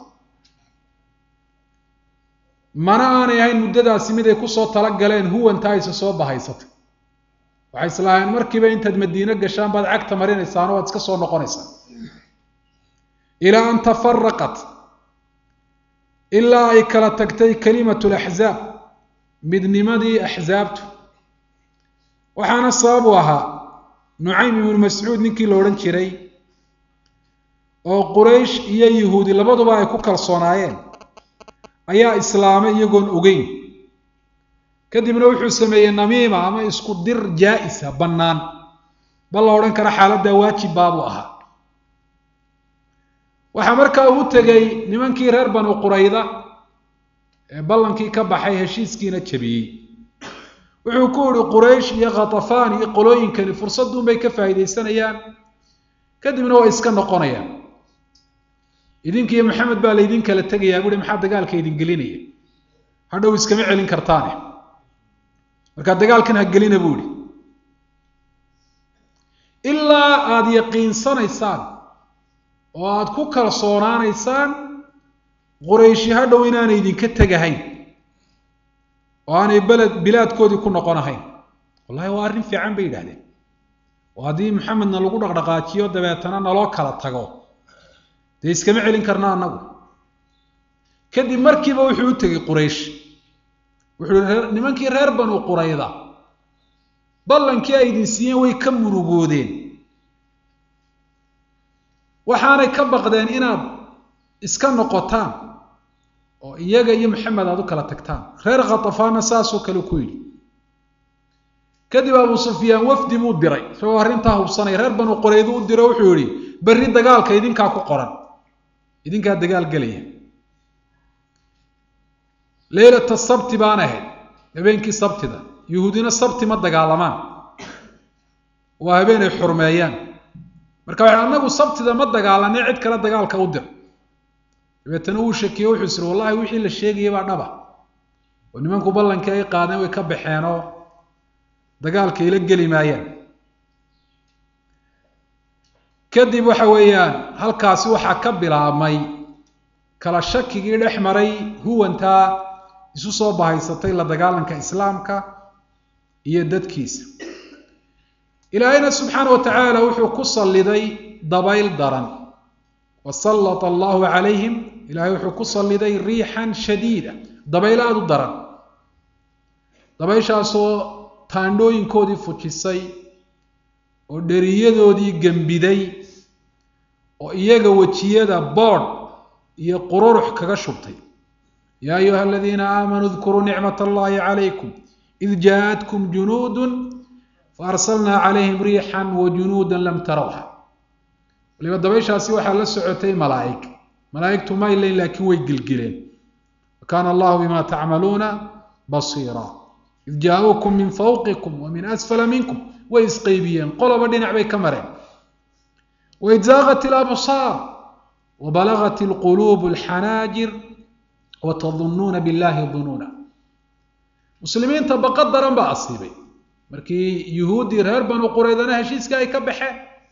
mana aanay ahayn muddadaasi mid ay kusoo talagaleen huwanta ayse soo bahaysatay waxay islaaheen markiiba intaad madiine gashaan baad cagta marinaysaan waad iska soo noqonaysaan ilaa an tafaraqat ilaa ay kala tagtay kalimatu laxzaab midnimadii axsaabtu waxaana sababu ahaa nucaym ibnu mascuud ninkii la odhan jiray oo quraysh iyo yuhuudi labaduba ay ku kalsoonaayeen ayaa islaamay iyagoon ogeyn kadibna wuxuu sameeyey namiima ama isku dir jaa-isa bannaan bal la odhan kara xaaladdaa waajib baabuu ahaa waxaa markaa uu tegey nimankii reer banu qurayda ee ballankii ka baxay heshiiskiina jabiyey wuxuu ku yihi quraysh iyo khatafaan iyo qolooyinkani fursadduunbay ka faa'iidaysanayaan kadibna waa iska noqonayaan idinkiiyo maxamed baa laydin kala tegayaa buuhi maxaa dagaalka idin gelinaya hadhow iskama celin kartaane markaa dagaalkan ha gelina buu ihi ilaa aada yaqiinsanaysaan oo aada ku kalsoonaanaysaan qurayshi hadhow inaanay idinka tegahayn oo aanay beled bilaadkoodii ku noqon ahayn wallahi waa arrin fiican bay yidhahdeen oo haddii maxamedna lagu dhaqdhaqaajiyo dabeetana naloo kala tago dee iskama celin karna annagu kadib markiiba wuxuu u tegey quraysh wuxuu yihi nimankii reer banu qurayda ballankii ay idin siiyeen way ka murugoodeen waxaanay ka baqdeen inaad iska noqotaan oo iyaga iyo maxamed aada u kala tagtaan reer khatafaanna saasoo kale ku yidhi kadib abu sufyaan wafdi buu diray isagoo arrintaa hubsanaya reer banu quraydu u diro wuxuu yihi berri dagaalka idinkaa ku qoran idinkaa dagaal gelaya leylata sabti baan ahayd habeenkii sabtida yuhuudina sabti ma dagaalamaan waa habeen ay xurmeeyaan marka waxa anagu sabtida ma dagaalanay cid kale dagaalka u dir dabeetana uu shakiye wuxuu isiri wallahi wixii la sheegayay baa dhaba oo nimanku ballankii ay qaadeen way ka baxeen oo dagaalka ila geli maayaan kadib waxa weeyaan halkaasi waxaa ka bilaabmay kala shakigii dhex maray huwantaa isu soo bahaysatay la dagaalanka islaamka iyo dadkiisa ilaahayna subxaana wa tacaala wuxuu ku salliday dabayl daran wa sallata allahu calayhim ilaahay wuxuu ku salliday riixan shadiida dabayl aada u daran dabayshaasoo taandhooyinkoodii fujisay oo dheriyadoodii gembiday oo iyaga wejiyada boodh iyo qururux kaga shubtay yaa ayuha aladiina aamanuu dkuruu nicmat allahi calaykum id jaaءatkum junuudu faarsalnaa calayhim riixan wa junuuda lam tarawha waliba dabayshaasi waxaa la socotay malaa'ig malaa'igtu ma ilayn laakiin way gelgeleen wakaana allahu bima tacmaluuna basiira id jaa-uukum min fawqikum wa min asfala minkum way isqeybiyeen qoloba dhinac bay ka mareen waid zaaqat ilabsaar wabalagat ilquluub alxanaajir watadunnuuna billahi dunuuna muslimiinta baqa daran baa asiibay markii yuhuuddii reer banu qureydana heshiiska ay ka baxeen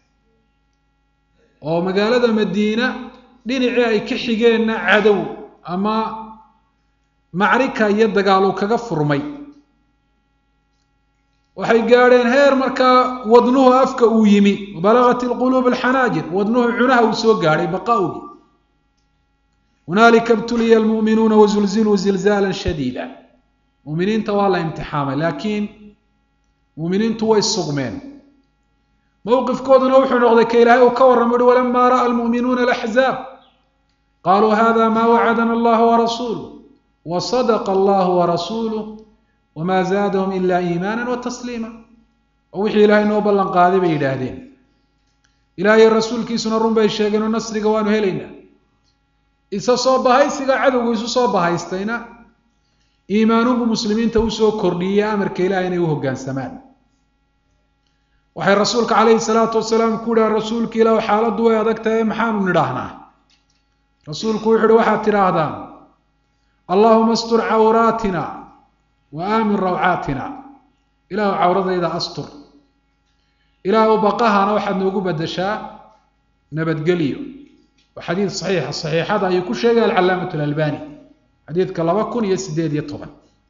oo magaalada madiina dhinacii ay ka xigeenna cadow ama macrika iyo dagaal uu kaga furmay waxay gaadheen heer markaa wadnuhu afka uu yimi balagat ilquluub alxanaajir wadnuhu cunaha uu soo gaadhay baqaugii hunaalika ibtuliya almu'minuuna wazulziluu zilzaala shadiida muuminiinta waa la imtixaamay laakiin muuminiintu way sugmeen mowqifkooduna wuxuu noqday ka ilaahay uu ka warramo uhi walamaa ra'a almu'minuuna alaxzaab qaluu hada ma wacadana allahu warasuuluh wasadaqa allahu warasuuluh wamaa zaadahum ila iimaana wa tasliima oo wixii ilaahay noo ballan qaaday bay yidhaahdeen ilaahay rasuulkiisuna run bay sheegeen oo nasriga waanu helaynaa isa soo bahaysiga cadowgu isu soo bahaystayna iimaanuhu muslimiinta usoo kordhiyey amarka ilahay inay u hoggaansamaan waxay rasuulka calayhi salaatu wasalaam ku yidhaha rasuulka ilah xaaladdu way adag tahay maxaanu nidhaahnaa rasuulku wuxu uhi waxaad tidhaahdaan allahuma astur cawraatina wa aamin rawcaatina ilaahu cawradayda astur ilaahu baqahana waxaad noogu bedeshaa nabadgelyo waa xadiid saxiixa saxiixada ayuu ku sheegay alcalaamat alalbani xadiidka laba kun iyo sideed iyo toban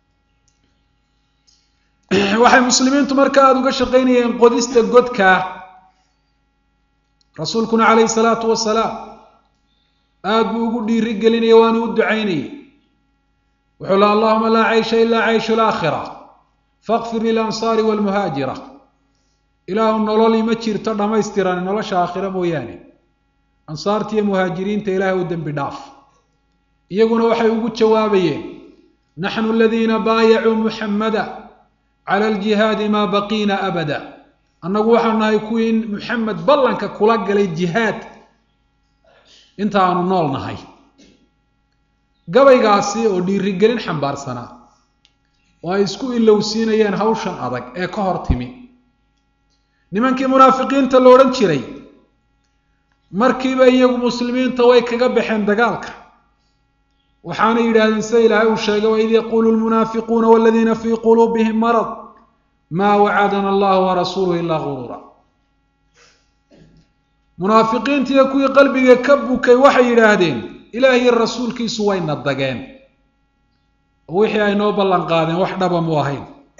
waxay muslimiintu marka aada uga shaqaynayeen qodista godkaa rasuulkuna calayhi salaatu wasalaam aada buu ugu dhiiri gelinaya waanu u ducaynayay wuxuu la allahuma laa caysha ilaa cayshu laakhira faqfir lilansaari walmuhaajira ilaahu nololi ma jirto dhammaystiran nolosha aakhira mooyaane ansaarta iyo muhaajiriinta ilaahay u dembi dhaaf iyaguna waxay ugu jawaabayeen naxnu aladiina baayacuu muxammada cala aljihaadi maa baqiina abada annagu waxaanu nahay kuwii muxamed ballanka kula galay jihaad inta aanu nool nahay gabaygaasi oo dhiirigelin xambaarsanaa oo ay isku ilowsiinayeen hawshan adag ee ka hor timi nimankii munaafiqiinta la odhan jiray markiiba iyagu muslimiinta way kaga baxeen dagaalka waxaana yidhahdeen sida ilaahay uu sheegay waid yaquulu lmunaafiquuna waladiina fii quluubihim marad maa wacadana allahu warasuuluhu ilaa guruura munaafiqiintiiyo kuwii qalbiga ka bukay waxay yidhaahdeen ilaahiyo rasuulkiisu wayna dageen oo wixii ay noo ballan qaadeen wax dhaba mu ahayn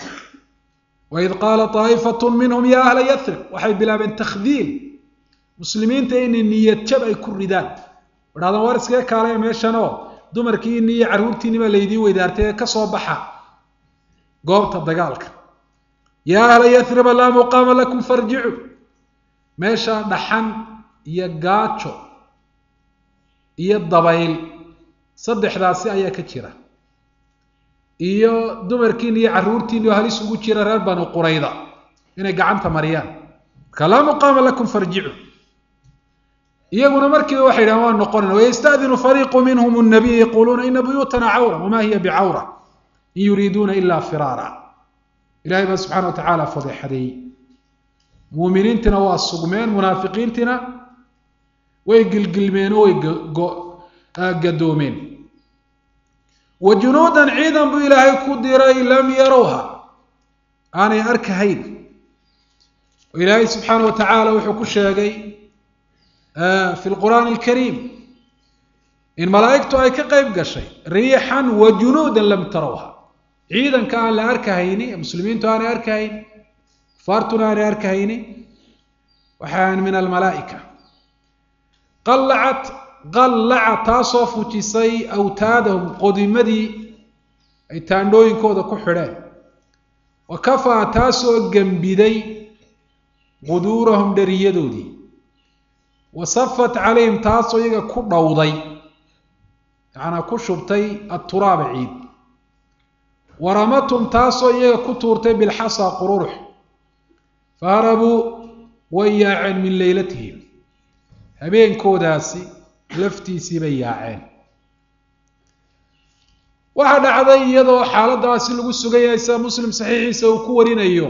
waid qaala taa'ifatu minhum yaa ahla yathrib waxay bilaabeen takhdiil muslimiinta inay niyad jab ay ku ridaan idhahdaan war iskaga kaalaya meeshanoo dumarkiini iyo carruurtiini baa laydiin weydaartay ee ka soo baxa goobta dagaalka yaa ahla yathriba laa muqaama lakum farjicu meeshaa dhaxan iyo gaajo iyo dabayl saddexdaasi ayaa ka jira iyo dumarkiini iyo carruurtiini oo halis ugu jira reer banu qurayda inay gacanta mariyaan marka laa muqaama lakum farjicu iyaguna markiiba waxay yidhahan waa noqonayna wayastadinu fariiqu minhum nabiy yaquuluuna ina buyuutana cawra wamaa hiya bicawra in yuriiduuna ila firaara ilahay baa subxana wa tacaala fadeexadeeyey muuminiintina waa sugmeen munaafiqiintina way gilgilmeen oo way gadoomeen wa junuudan ciidan buu ilaahay ku diray lam yarowha aanay arkahayn oo ilaahay subxaana wa tacaala wuxuu ku sheegay fi lqur'aani alkariim in malaa'igtu ay ka qayb gashay riixan wa junuudan lam tarawha ciidanka aan la arkahayni muslimiintu aanay arkahayn kufaartuna aanay arkahayni waxaan min almalaa'ika qallacat qallaca taasoo fujisay awtaadahum qodimadii ay taandhooyinkooda ku xidheen wa kafaa taasoo gembiday quduurahum dheriyadoodii wasafat calayhim taasoo iyaga ku dhowday yacanaa ku shubtay aturaaba ciid waramatum taasoo iyaga ku tuurtay bilxasa qururux faharabuu way yaaceen min leylatihim habeenkoodaasi laftiisii bay yaaceen waxaa dhacday iyadoo xaaladaasi lagu sugan yahay sida muslim saxiixiisa uu ku warinayo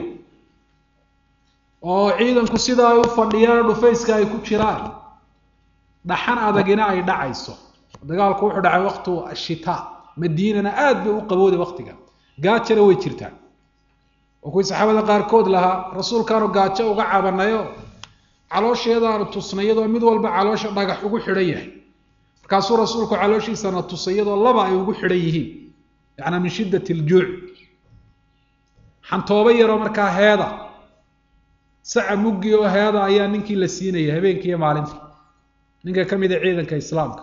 oo ciidanku sida ay u fadhiyaan dhufayska ay ku jiraan dhaxan adagina ay dhacayso dagaalku wuxuu dhacay waqtu ashitaa madiinana aad bay u qabooday waqtiga gaajana way jirtaa oo kuwii saxaabada qaarkood lahaa rasuulkaanu gaajo uga cabanayo caloosheedaanu tusnay iyadoo mid walba caloosha dhagax ugu xidhan yahay markaasuu rasuulku calooshiisana tusay iyadoo laba ay ugu xidhan yihiin yacnaa min shiddat aljuuc xantoobo yaroo markaa heeda saca muggi oo heeda ayaa ninkii la siinaya habeenkii iyo maalintii ninka ka mid a ciidanka islaamka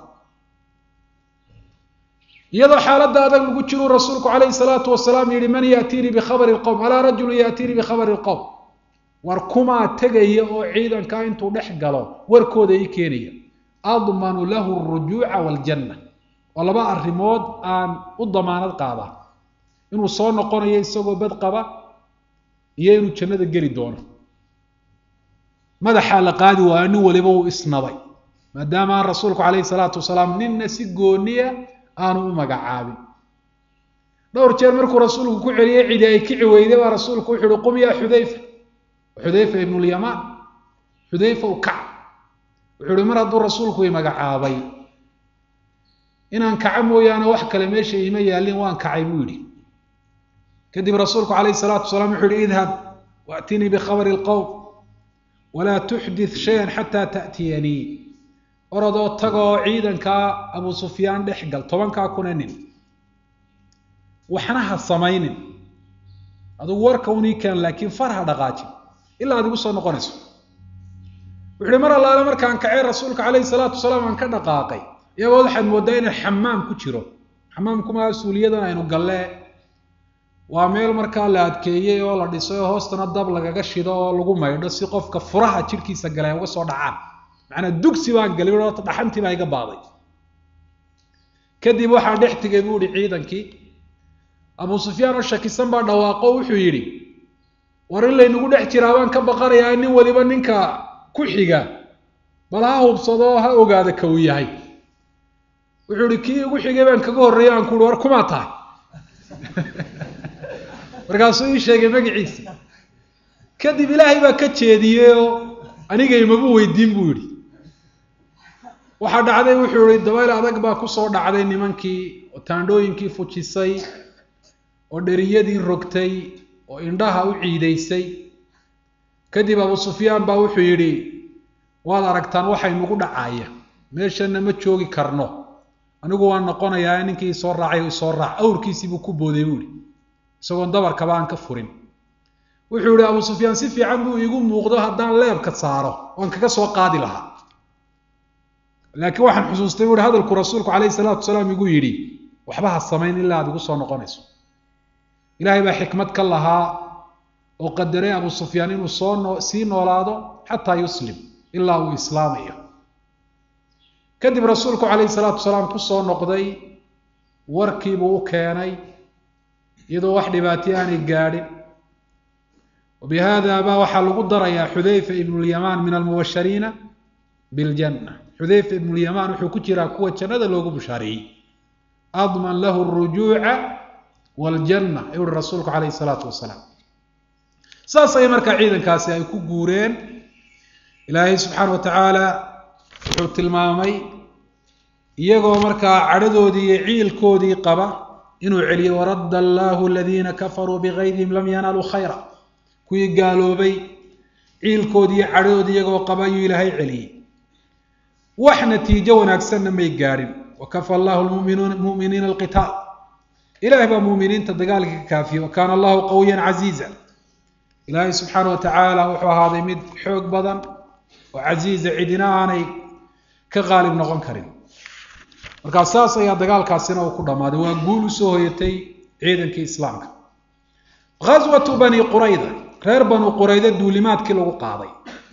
iyadoo xaaladda adag lagu jiruu rasuulku calayhi salaatu wasalaam yihi man yaatiinii bikhabari lqowm alaa rajulu yaatiinii bikhabari lqowm war kumaa tegaya oo ciidankaa intuu dhex galo warkooda ii keenaya admanu lahu alrujuuca waaljanna waa laba arrimood aan u damaanad qaadaa inuu soo noqonayo isagoo bad qaba iyo inuu jannada geli doono madaxaa la qaadi waayo nin waliba uu isnabay maadaama aan rasuulku calayhi salaatu wasalaam ninna si gooniya aanu u magacaabin dhowr jeer markuu rasuulku ku celiyey cidi ay kici weyday baa rasuulku wuxu uhi qum yaa xudayfa xudayfa ibnulyamaan xudayfa u kac wuxuu uhi mar hadduu rasuulku i magacaabay inaan kaco mooyaane wax kale meesha iima yaallin waan kacay buu yidhi kadib rasuulku calayhi salaatu wasalaam wuxuu yihi idhab waatinii bikhabari lqowm walaa tuxdith shayan xataa ta'tiyanii orodoo tagoo ciidankaa abu sufyaan dhex gal tobankaa kuna nin waxna ha samaynin adugu warka unii keen laakiin far ha dhaqaajin ilaa ad igu soo noqonayso wuxu uhi mar allaale markaan kacay rasuulka calayhi salaatu wasalaam aan ka dhaqaaqay iyagood waxaad mooddaa inaan xamaam ku jiro xamaamkumaa suuliyadan aynu gallee waa meel markaa la adkeeyey oo la dhisay oo hoostana dab lagaga shido oo lagu maydho si qofka furaha jidhkiisa gale ay uga soo dhacaan macnaa dugsi baan galay ota dhaxantii baa iga baaday kadib waxaa dhex tegay buu ihi ciidankii abu sufyaan oo shakisan baa dhawaaqo wuxuu yidhi war in laynagu dhex jiraa baan ka baqanayaa nin waliba ninka ku xiga bal ha hubsado ha ogaada ka uu yahay wuxuu ihi kii igu xigay baan kaga horreeyay aan ku uhi war kumaa tahay markaasuu ii sheegay magaciisa kadib ilaahay baa ka jeediyey oo anigaymabu weydiin buu yidhi waxaa dhacday wuxuu ihi dabayl adag baa kusoo dhacday nimankii oo taandhooyinkii fujisay oo dheriyadii rogtay oo indhaha u ciidaysay kadib abu sufyaan baa wuxuu yidhi waad aragtaan waxay nagu dhacaya meeshana ma joogi karno anigu waan noqonayaa ninkii isoo raacay isoo raac awrkiisiibuu ku booday buu ihi isagoon dabarkaba aan ka furin wuxuu yihi abu sufyaan si fiican buu iigu muuqdo haddaan leebka saaro waan kaga soo qaadi lahaa laakiin waxaan xusuustay buu ihi hadalku rasuulku calayhi salaatu wasalaam igu yidhi waxba ha samayn ilaa aad igu soo noqonayso ilaahay baa xikmad ka lahaa oo qadaray abu sufyaan inuu soo noo sii noolaado xataa yuslim ilaa uu islaamayo kadib rasuulku calayhi salaatu wasalaam kusoo noqday warkiibuu u keenay iyadoo wax dhibaatay aanay gaadhin wabihada baa waxaa lagu darayaa xudayfa ibnulyamaan min almubashariina biljanna xudayfa ibnulyamaan wuxuu ku jiraa kuwa jannada loogu bushaareeyey adman lahu alrujuuca waljanna ayuu uhi rasuulku calayhi salaatu wasalaam saas ay markaa ciidankaasi ay ku guureen ilaahay subxaana wa tacaala wuxuu tilmaamay iyagoo markaa cadhadoodii iyo ciilkoodii qaba inuu celiyo waradda allaahu aladiina kafaruu bigaydihim lam yanaaluu khayra kuwii gaaloobay ciilkoodii iyo cadhadoodii iyagoo qaba ayuu ilaahay celiyey wax natiijo wanaagsanna may gaadhin wakafa allahu muminiina alqitaal ilahay baa muminiinta dagaalka ka kaafiyey wa kaana allahu qawiyan casiiza ilaahay subxaana wa tacaala wuxuu ahaaday mid xoog badan oo casiiza cidina aanay ka qaalib noqon karin markaa saas ayaa dagaalkaasina uu ku dhammaaday waa guul usoo hoyatay ciidankii islaamka ghaswatu bani qurayda reer banu qurayda duulimaadkii lagu qaaday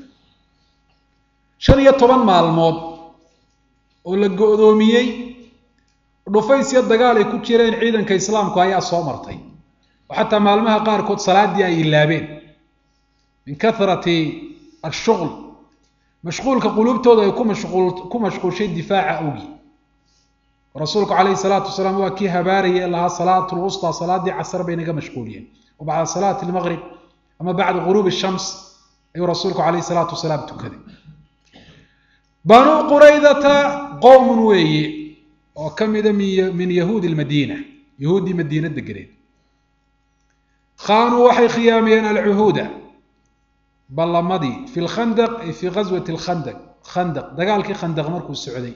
shan iyo toban maalmood oo la go-doomiyey dhufaysyo dagaal ay ku jireen ciidanka islaamku ayaa soo martay oo xataa maalmaha qaarkood salaaddii ay ilaabeen min kathrati ashuql mashquulka quluubtooda ay ku mashquulshay difaaca awgi rasuulku calayhi salaatu wasalaam waa kii habaarayay lahaa salaat lwustaa salaaddii casar bay naga mashquuliyeen wa bacda salaati lmaqrib ama bacda ghuruubi shams ayuu rasuulku calayhi salaatu wasalaam tukaday banuu quraydata qowmun weeye oo ka mida min yahuudi lmadiina yahuuddii madiina deganeed khaanuu waxay khiyaamayeen alcuhuuda ballamadii fi lkhandaq ay fii ghaswati lkhandaq khandaq dagaalkii khandaq markuu socday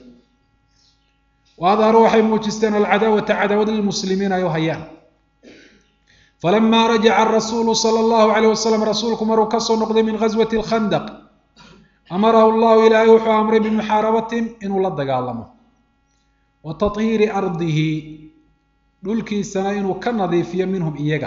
wa adharuu waxay muujisteen alcadaawata cadaawad lilmuslimiin ay u hayaan falamaa rajaca arasuulu sala allahu calayh wasalam rasuulku maruu kasoo noqday min ghaswati alkhandaq amarahu llahu ilaahay wuxuu amray bimuxaarabatihim inuu la dagaalamo wa tathiiri ardihi dhulkiisana inuu ka nadiifiyo minhum iyaga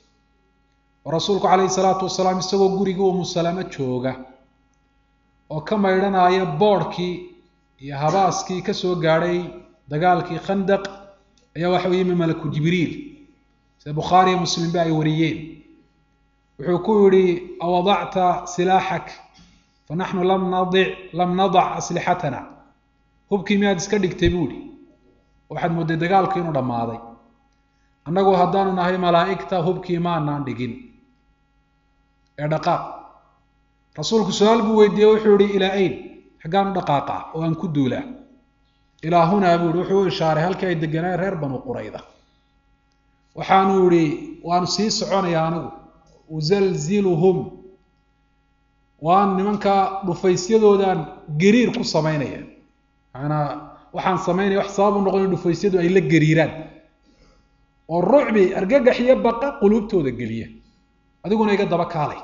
oo rasuulku calayhi salaatu wasalaam isagoo gurigii umu salamo jooga oo ka maydhanaya boodhkii iyo habaaskii ka soo gaadhay dagaalkii khandaq ayaa waxa u yimi malaku jibriil sida bukhaariyo muslimba ay wariyeen wuxuu ku yidhi awadacta silaaxak fa naxnu lam nadic lam nadac aslixatana hubkii miyaad iska dhigtay buu ihi waxaad moodday dagaalku inuu dhammaaday annagu haddaanu nahay malaa'igta hubkii maanaan dhigin ee dhaqaaq rasuulku su-aal buu weydiiyey wuxuu yihi ilaa ayn xaggaanu dhaqaaqa oo aan ku duulaa ilaa hunaa buu yihi wuxuu u ishaaray halkii ay deganaayen reer banu qurayda waxaanu yihi waanu sii soconayaa anigu usalziluhum waan nimankaa dhufaysyadoodan gariir ku samaynaya maanaa waxaan samaynaya wax sabab u noqon in dhufaysyadu ay la gariiraan oo rucbi argagax iyo baqa quluubtooda geliya adiguna iga daba kaalay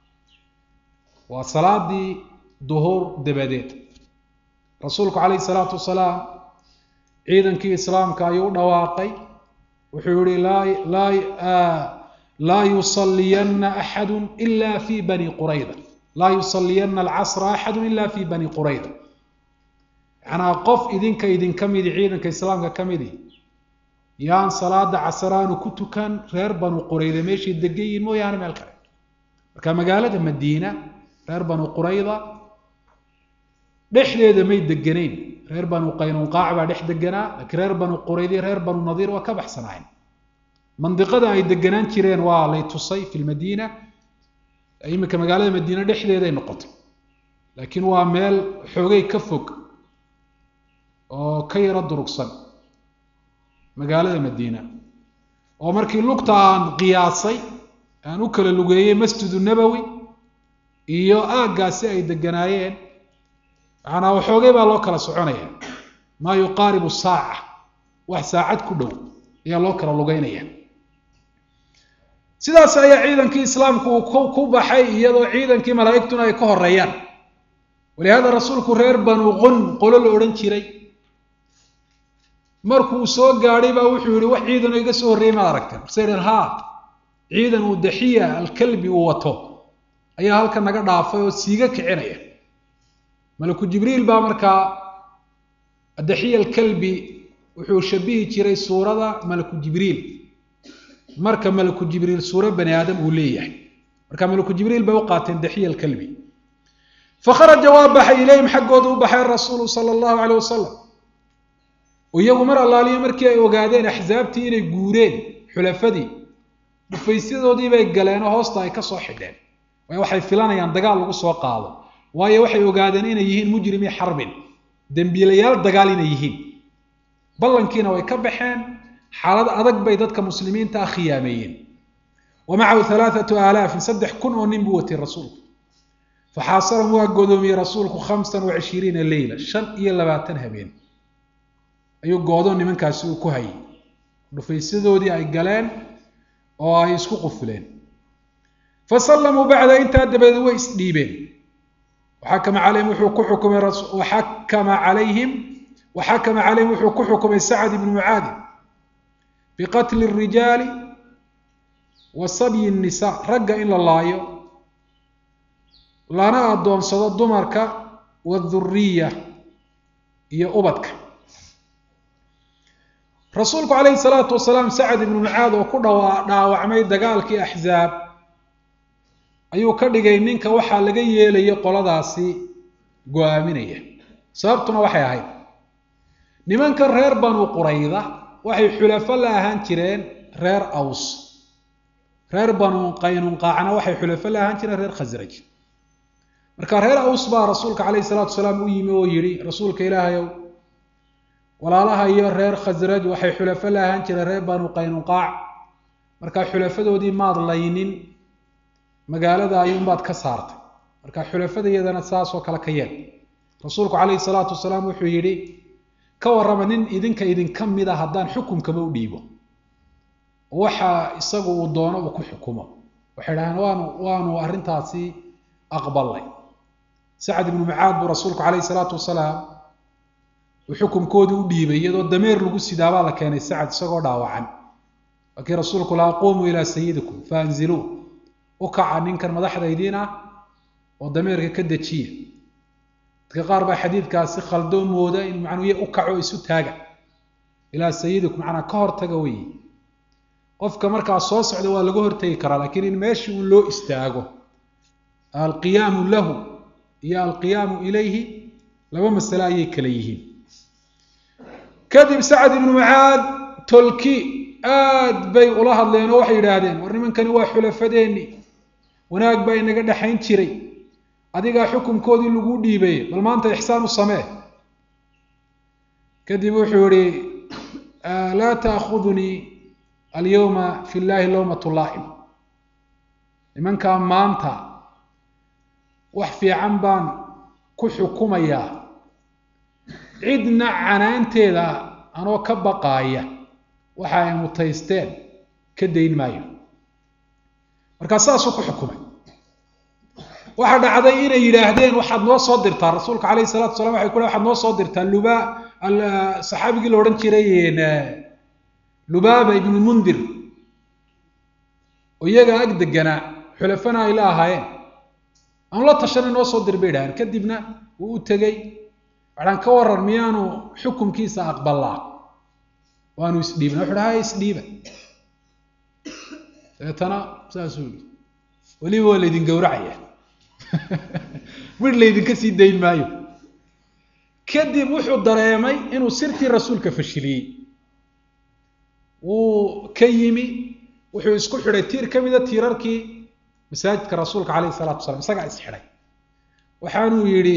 waa salaadii duhuur dabadeed rasuulku calayhi salaatu wasalaam ciidankii islaamka ayuu u dhawaaqay wuxuu yihi laa laa yusaliyanna axadu ila fi bani qurayda laa yusaliyanna alcasra axadu ila fi bani qurayda macnaa qof idinka idinka midi ciidanka islaamka ka midi yaan salaada casraanu ku tukan reer banu qurayda meeshay degan yihiin mooyaane meel kale marka magaalada madiina reer banu qurayda dhexdeeda may deganayn reer banu qaynunqaac baa dhex deganaa laakiin reer banu quraydi reer banu nadiir waa ka baxsanaayeen mandiqada ay deganaan jireen waa lay tusay fi lmadiina iminka magaalada madiina dhexdeeday noqotay laakiin waa meel xoogay ka fog oo ka yaro durugsan magaalada madiina oo markii lugta aan qiyaasay aan u kala lugeeyey masjidu nabowi iyo aaggaasi ay deganaayeen macanaa waxoogay baa loo kala soconaya maa yuqaaribu saaca wax saacad ku dhow ayaa loo kala lugeynaya sidaas ayaa ciidankii islaamku uu ku baxay iyadoo ciidankii malaa'igtuna ay ka horeeyaan walihaada rasuulku reer banu qun qolo la odhan jiray markuu soo gaadhay baa wuxuu yihi wax ciidanoo iga soo horreeyay maad aragteen marse dhen ha ciidan uu daxiya alkalbi uu wato ayaa halka naga dhaafay oo siiga kicinaya malaku jibriil baa markaa daxiya alkalbi wuxuu shabihi jiray suurada malaku jibriil marka malaku jibriil suuro bani aadam uu leeyahay marka malaku jibriil bay u qaateen daxiya alkalbi fakharaja waa baxay ilayhim xaggooda u baxay rasuulu sala allahu caleyh wasalam iyagu mar allaaliyo markii ay ogaadeen axsaabtii inay guureen xulafadii dhufaysyadoodii bay galeen oo hoosta ay ka soo xidheen waayo waxay filanayaan dagaal lagu soo qaado waayo waxay ogaadeen inay yihiin mujrimii xarbin dembiilayaal dagaal inay yihiin ballankiina way ka baxeen xaalad adag bay dadka muslimiinta ah khiyaameeyeen wa macahu halaathatu aalaafin saddex kun oo nin buu watay rasuulku faxaasaran waa godoomiyey rasuulku khamsan wa cishiriina leyla shan iyo labaatan habeen ayuu goodoon nimankaasi uu ku hayay dhufaysyadoodii ay galeen oo ay isku qufuleen fa sallamuu bacda intaa dabadeed way isdhiibeen waxakama calayhim wuxuu ku xukumay waxakama calayhim waxakama calayhim wuxuu ku xukumay sacad ibnu mucaadi biqatli الrijaali wa sabyi الnisaa ragga in la laayo lana addoonsado dumarka waadhuriya iyo ubadka rasuulku calayhi salaatu wasalaam sacad ibnu mucaad oo ku dhawa dhaawacmay dagaalkii axzaab ayuu ka dhigay ninka waxaa laga yeelayay qoladaasi go-aaminaya sababtuna waxay ahayd nimankan reer banu qurayda waxay xulafo la ahaan jireen reer aws reer banu qaynunqaacna waxay xulafo la ahaan jireen reer khasraj marka reer aws baa rasuulka calayhi salaatu wasalaam u yimi oo yidhi rasuulka ilaahayow walaalaha iyo reer khasraj waxay xulafo la ahaan jireen reer banu qaynunqaac markaa xulafadoodii maad laynin magaalada ayuunbaad ka saartay marka xulafada iyadana saasoo kale ka yeel rasuulku calayhi salaatu wasalaam wuxuu yidhi ka warrama nin idinka idinka mida haddaan xukumkaba u dhiibo waxa isagu uu doono uu ku xukumo waxay dhahdeen waanu waanu arrintaasi aqbalnay sacad ibnu mucaad buu rasuulku calayhi salaatu wasalaam uu xukumkoodii u dhiibay iyadoo dameer lagu sidaabaa la keenay sacad isagoo dhaawacan laakii rasuulku laa quumuu ilaa sayidikum faanziluu u kaca ninkan madaxdaydiin ah oo dameerka ka dejiya dadka qaar baa xadiidkaasi khaldoo mooda in macnuuye u kaco isu taaga ilaa sayidikum macnaa ka hortaga weeye qofka markaa soo socda waa laga hortegi karaa laakiin in meeshii un loo istaago alqiyaamu lahu iyo alqiyaamu ilayhi laba masale ayay kala yihiin kadib sacad ibnu mucaad tolki aad bay ula hadleen oo waxay yidhaahdeen war nimankani waa xulafadeenni wanaag baa inaga dhexayn jiray adigaa xukunkoodii lagu dhiibay bal maanta ixsaan u samee kadib wuxuu yihi laa taakudunii alyawma fi llahi lowmat laa'im nimankaa maanta wax fiican baan ku xukumayaa cidna canaanteeda anoo ka baqaaya waxa ay mutaysteen ka dayn maayo markaa saasuu ku xukumay waxaa dhacday inay yidhaahdeen waxaad noo soo dirtaa rasuulka calayhi salatu salam waxay ku le waxaad noo soo dirtaa luba saxaabigii la odhan jiray lubaaba ibnu mundir oo iyaga ag deganaa xulafana ay la ahaayeen aanu la tashanay noo soo dir bay idhahdeen kadibna wuu u tegey waxaan ka waran miyaanu xukumkiisa aqbalaa waanu isdhiibna wuxu dhaha isdhiiba dabeetana saasuu yii weliba waa laydin gowracaya midh laydinka sii dayn maayo kadib wuxuu dareemay inuu sirtii rasuulka fashiliyey wuu ka yimi wuxuu isku xidhay tiir ka mida tiirarkii masaajidka rasuulka calayhi salatu wasalaam isagaa isxidhay waxaanuu yidhi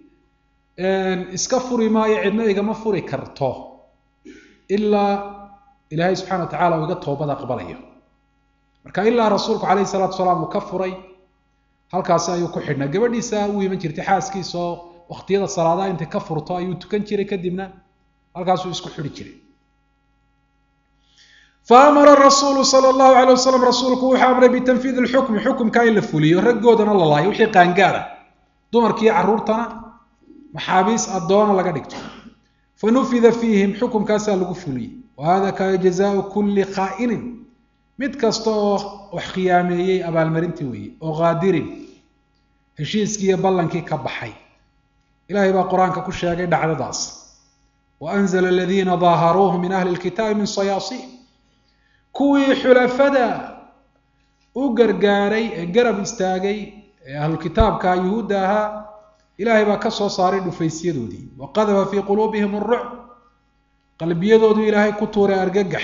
iska furi maayo cidna igama furi karto ilaa ilaahay subxana wa tacala uu iga toobad aqbalayo marka ilaa rasuulku calayhi salatu wasalaam uu ka furay halkaasi ayuu ku xidhnaa gabadhiisa u iman jirtay xaaskiisa oo waqtiyada salaadaha intay ka furto ayuu tukan jiray kadibna halkaasuu isku xidhi jiray faamara rasuulu sala allahu alay wasalam rasuulku wuxuu amray bitanfiidi lxukmi xukumka in la fuliyo raggoodana la laayo wixii qaangaada dumarkiiyo carruurtana maxaabiis addoona laga dhigto fanufida fiihim xukumkaasaa lagu fuliyey wa hada kaana jazaau kulli khaa'inin mid kasta oo wax khiyaameeyey abaalmarintii weeye oo qaadirin heshiiskii iyo ballankii ka baxay ilaahay baa qur-aanka ku sheegay dhacdadaas wa anzala aladiina daaharuuhu min ahli lkitaabi min sayaasiih kuwii xulafada u gargaaray ee garab istaagay ee ahlukitaabka yuhuudda ahaa ilaahay baa ka soo saaray dhufaysyadoodii wa qadafa fii quluubihim arucb qalbiyadoodu ilaahay ku tuuray argagax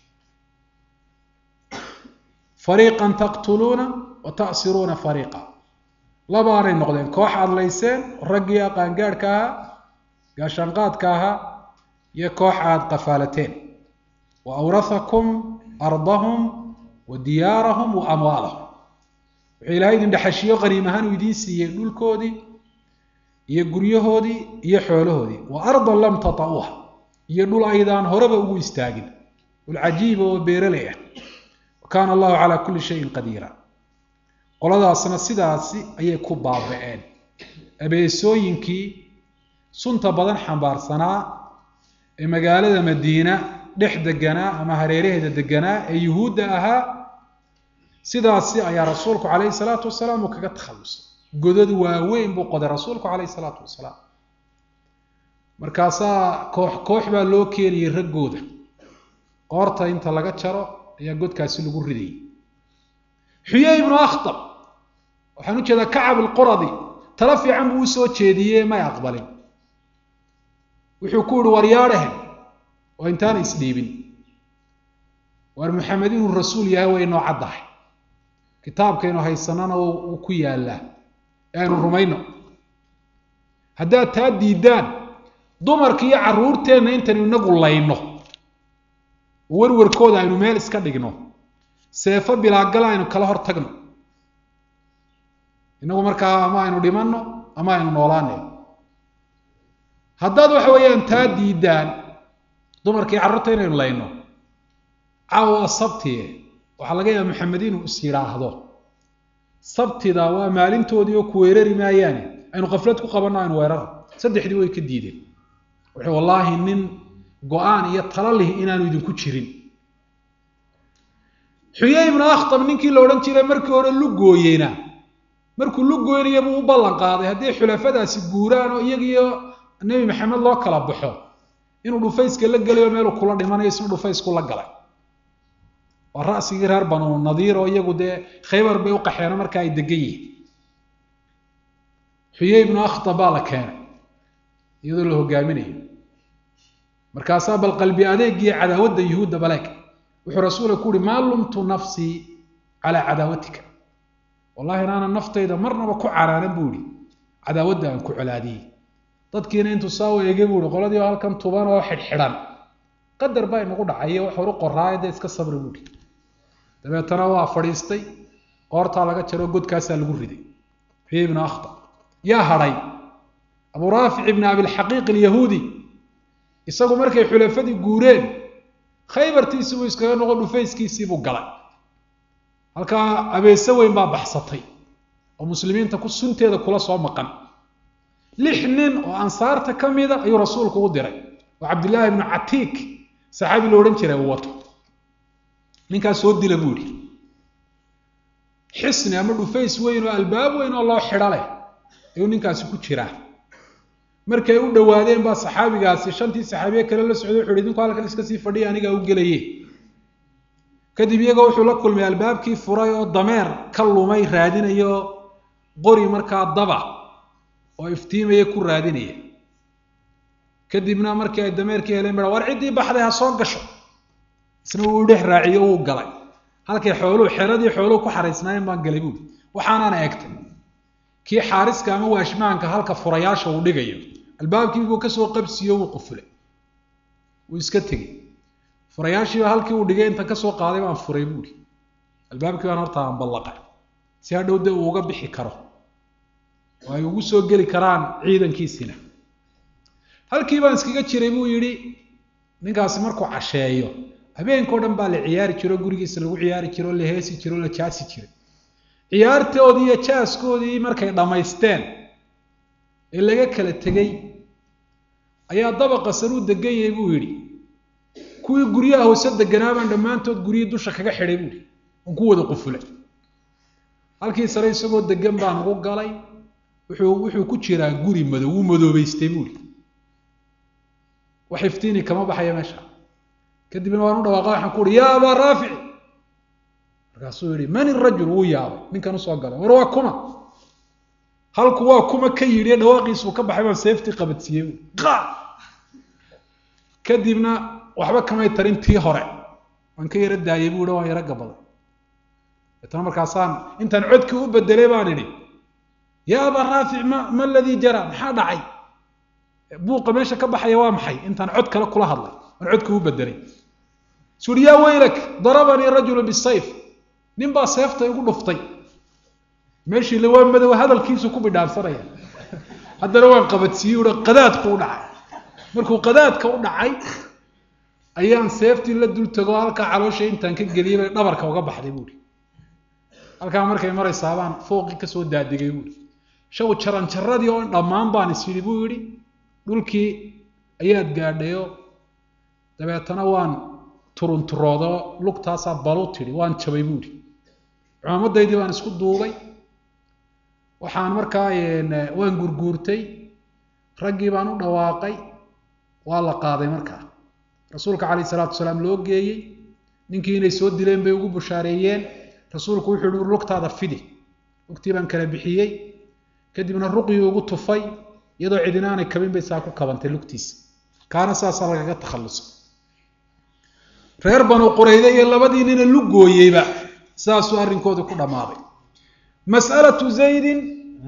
fariiqan taqtuluuna wa ta'siruuna fariiqa labaanay noqdeen koox adlayseen raggii aqaangaadhka ahaa gaashaanqaadka ahaa iyo koox aad qafaalateen wa awrathakum ardahum wa diyaarahum wa amwaalahum wuxuu ilaahay idin dhexashiyo qaniim ahaan uu idiin siiyey dhulkoodii iyo guryahoodii iyo xoolahoodii wa ardan lam tata'uuha iyo dhul aydaan horeba ugu istaagin dhul cajiiba oo beeraley ah wa kaana allahu calaa kulli shayin qadiira qoladaasna sidaasi ayay ku baaba'een abeesooyinkii sunta badan xambaarsanaa ee magaalada madiina dhex deganaa ama hareeraheeda deganaa ee yuhuudda ahaa sidaasi ayaa rasuulku calayhi salaatu wasalaam uu kaga takhallusay godad waaweyn buu qoday rasuulku calayhi salaatu wasalaam markaasaa koox koox baa loo keenayay raggooda qoorta inta laga jaro ayaa godkaasi lagu ridayay xuyey ibnu akhtab waxaan u jeedaa kacab alquradi tala fiican buu usoo jeediyey may aqbalin wuxuu ku yihi waryaadhahe oo intaana isdhiibin waar maxamed inuu rasuul yahay way noo caddahay kitaabkaynu haysanana uu ku yaallaa ee aynu rumayno haddaad taa diidaan dumarka iyo carruurteenna intaynu inagu layno oo werwarkooda aynu meel iska dhigno seefo bilaagala aynu kala hor tagno inagu markaa ama aynu dhimanno ama aynu noolaanay haddaad waxa weeyaan taa diidaan dumarkii carruurta inaynu layno caawa sabtie waxaa laga yaaba maxamed inuu is yidhaahdo sabtida waa maalintoodii oo ku weerari maayaane aynu kaflad ku qabanno aynu weerara saddexdii way ka diideen wuxuu wallaahi nin go-aan iyo tala lih inaanu idinku jirin xuyey ibnu akhtab ninkii la odhan jiray markii hore lugooyeyna markuu lugooynaya buu u ballan qaaday haddii xulafadaasi guuraan oo iyagiyo nebi maxamed loo kala baxo inuu dhufayska la gelayo meeluu kula dhimanayo isna dhufaysku la galay waa ra'sigii reer banu nadiir oo iyagu dee khaybar bay u qaxeeno marka ay degan yihiin xuyey ibnu akhtab baa la keenay iyadoo la hogaaminayo markaasaa bal qalbi adeegiyo cadaawadda yuhuudda baleeg wuxuu rasuulka ku uhi maa lumtu nafsii calaa cadaawatika wallahi inaanan naftayda marnaba ku caraanan buu ihi cadaawadda aan ku colaadiyey dadkiina intuu saa u eegay buu ihi qoladii oo halkan tuban oo xidhxidhan qadar baa inagu dhacayo wax horu qoraayo dee iska sabri buu ihi dabeetana waa fadhiistay qoortaa laga jaro godkaasaa lagu riday xuyey ibnu akhtar yaa hadhay abu raafic ibni abilxaqiiq alyahuudi isagu markay xulafadii guureen khaybartiisii buu iskaga noqo dhufayskiisii buu galay halkaa abeese weyn baa baxsatay oo muslimiinta ku sunteeda kula soo maqan lix nin oo ansaarta ka mida ayuu rasuulku u diray oo cabdillaahi ibnu catiik saxaabi lo odhan jiray uu wato ninkaas soo dila buu yihi xisni ama dhufays weyn oo albaab weyn oo loo xidho leh ayuu ninkaasi ku jiraa markay u dhowaadeen baa saxaabigaasi shantii saxaabiye kale la socday wuxu uhi idinku halkan iska sii fadhiya anigaa u gelaye kadib iyaga wuxuu la kulmay albaabkii furay oo dameer ka lumay raadinayo qori markaa daba oo iftiimaya ku raadinaya kadibna markii ay dameerkii heleen ba war ciddii baxday ha soo gasho isna wuu dhex raaciyo uu galay halkay xooluhu xeradii xooluhu ku xaraysnaayeen baan galay buuri waxaanaana egtay kii xaariska ama waashmaanka halka furayaasha uu dhigayo albaabkii buu kasoo qabsiyo wuu qufulay wuu iska tegey furayaashiiba halkii uu dhigay intan kasoo qaaday baan furay buuri albaabkii baan horta aan ballaqay si hadhow dee uu uga bixi karo oo ay ugu soo geli karaan ciidankiisina halkii baan iskaga jiray buu yidhi ninkaasi markuu casheeyo habeenkao dhan baa la ciyaari jiro gurigiisa lagu ciyaari jiro la heesi jiro la jaasi jiray ciyaartoodii iyo jaaskoodii markay dhammaysteen ee laga kala tegey ayaa dabaqa saruu degan yahay buu yidhi kuwii guryaha hoose deganaabaan dhammaantood guryihii dusha kaga xidhay buuhi on ku wada qufulay halkii sare isagoo degan baan ugu galay wuxuu wuxuu ku jiraa guri madow wuu madoobeystay buuhi wax iftiini kama baxaya meesha kadibna waan u dhawaaqa waxaan ku uhi yaa abaa raafici markaasuu yihi man irajul wuu yaabay ninkan usoo galay war waa kuma halku waa kuma ka yidhi dhawaaqiisuu ka baxay baan seeftii qabadsiiyey qa kadibna waxba kamay tarin tii hore waan ka yaro daayay buu hi waan yaro gabaday deetana markaasaan intaan codkii u bedelay baan idhi yaa abaa raafic ma ma aladii jara maxaa dhacay buuqa meesha ka baxaya waa maxay intaan cod kale kula hadlay aan codkii u bedelay suu uhi yaa weylak darabanii rajulu bisayf nin baa seefta igu dhuftay meeshii la waa madow hadalkiisu ku bidhaansanaya haddana waan qabadsiiyey uhi qadaadku u dhacay markuu qadaadka u dhacay ayaan seeftii la dul tago halkaa caloosha intaan ka geliyey bay dhabarka uga baxday buuhi halkaa markay maraysaa baan fooqii kasoo daadigay buuhi shaw jaranjaradii oo dhammaan baan is yidhi buu yidhi dhulkii ayaad gaadhayo dabeetana waan turunturoodo lugtaasaa balu tidhi waan jabay buuhi cumaamadaydii baan isku duubay waxaan markaa waan gurguurtay raggii baan u dhawaaqay waa la qaaday markaa rasuulka calayh isalaatu wasalaam loo geeyey ninkii inay soo dileen bay ugu bushaareeyeen rasuulku wuxuu yihi lugtaada fidi lugtii baan kala bixiyey kadibna ruqyii ugu tufay iyadoo cidinaanay kabin bay saa ku kabantay lugtiisa kaana saasaa lagaga takhallusay reer banu qurayde iyo labadii nina lugooyeyba saasuu arrinkoodii ku dhammaaday mas'alatu zaydin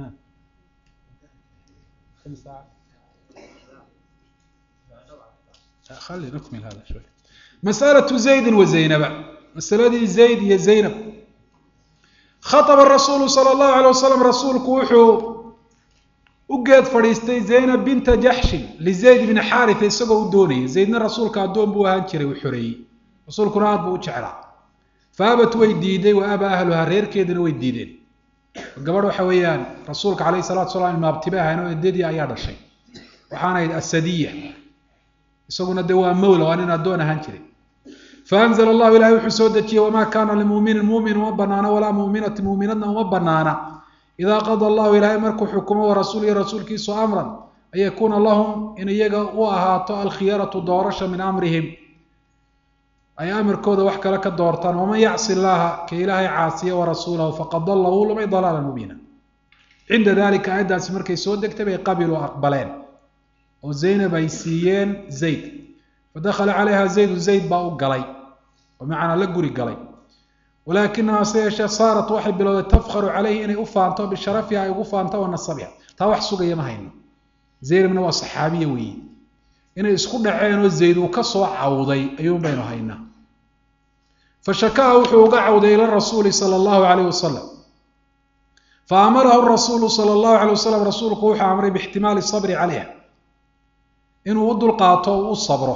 mas'alatu zaydin wa zaynaba masaladii zayd iyo zaynab khaطba rasuulu salى اllahu alيه wasalam rasuulku wuxuu u geed fadhiistay zaynab binta jaxshin lizayd bni xaarita isagoo u doonayay zaydna rasuulka addoon buu ahaan jiray uu xoreeyey rasuulkuna aad buu u jeclaa faabat way diiday wa aba ahluha reerkeedina way diideen gabadh waxa weeyaan rasuulka calayhi salatu salaam imaabtibe ahayn oo eddadii ayaa dhashay waxaana ahayd asadiya isaguna dee waa mawla waa nin addoon ahaan jiray faanzl allahu ilahay wuxuu soo dejiyey wamaa kaana limuminin mumin uma banaana walaa muminati muminadna uma banaana idaa qada allahu ilaahay markuu xukumo warasuulihi rasuulkiisu amran an yakuuna lahum in iyaga u ahaato alkhiyaratu doorasha min amrihim ay amarkooda wax kale ka doortaan waman yacsi llaha ka ilaahay caasiya warasuulahu faqad dalla wuu lumay dalaala mubiina cinda dalika aayaddaasi markay soo degtay bay qabiluu aqbaleen oo zaynab ay siiyeen zayd fadakhala calayha zaydu zayd baa u galay oo macnaa la guri galay walaakinaha se yeeshee saarat waxay bilowday tafkharu calayhi inay u faanto bisharafiha ay ugu faanto wa nasabiha taa wax sugaya ma hayno zaynabna waa saxaabiya weeye inay isku dhaceen oo zayd uu ka soo cawday ayuun baynu haynaa fashakaha wuxuu uga cawday ila rasuuli sala allahu calayh wasalam fa amarahu rasuulu sala allahu calayh wasalam rasuulku wuxuu amray biixtimaali sabri calayha inuu u dulqaato o u sabro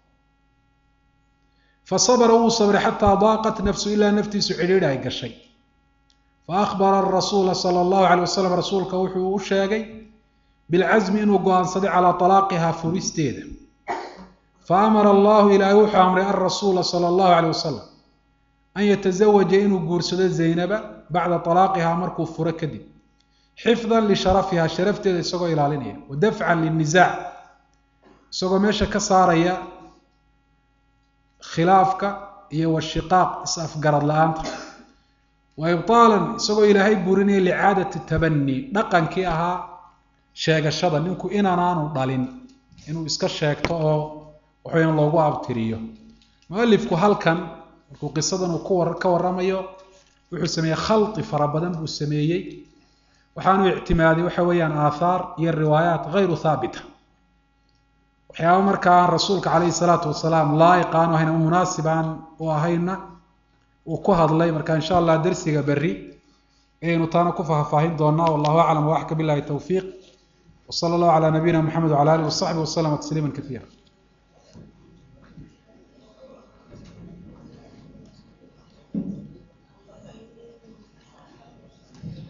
fasabra wuu sabray xataa daaqat nafsu ilaa naftiisu cidhiidhi ay gashay faakbara rasuula sala allahu calayh wasalam rasuulka wuxuu u sheegay bilcasmi inuu go-aansaday calaa talaaqiha furisteeda fa amara allahu ilaahay wuxuu amray alrasuula sala allahu calayh wasalam an yatazawaja inuu guursado zaynaba bacda talaaqiha markuu furo kadib xifdan lisharafiha sharafteeda isagoo ilaalinaya wa dafcan linnisaac isagoo meesha ka saaraya khilaafka iyo washiqaaq is-afgarad la-aanta wa ibtaalan isagoo ilaahay burinaya licaadati tabani dhaqankii ahaa sheegashada ninku inaanaanu dhalin inuu iska sheegto oo waxaweyan loogu abtiriyo mualifku halkan markuu qisadan uu ku ka warramayo wuxuu sameeyey khalqi fara badan buu sameeyey waxaanu ictimaaday waxa weeyaan aathaar iyo riwaayaat hayru haabita waxyaaba markaa aan rasuulka calayhi salaatu wasalaam laa'iq aanu ahayn ama munaasib aan u ahayna uu ku hadlay marka insha allah dersiga berri ayaynu taana ku faahfaahin doonaa wallahu aclam waxka billahi towfiiq وصلى الله على نبينا محمد وعلى آله وصحبه وسلم تسليما كثيرا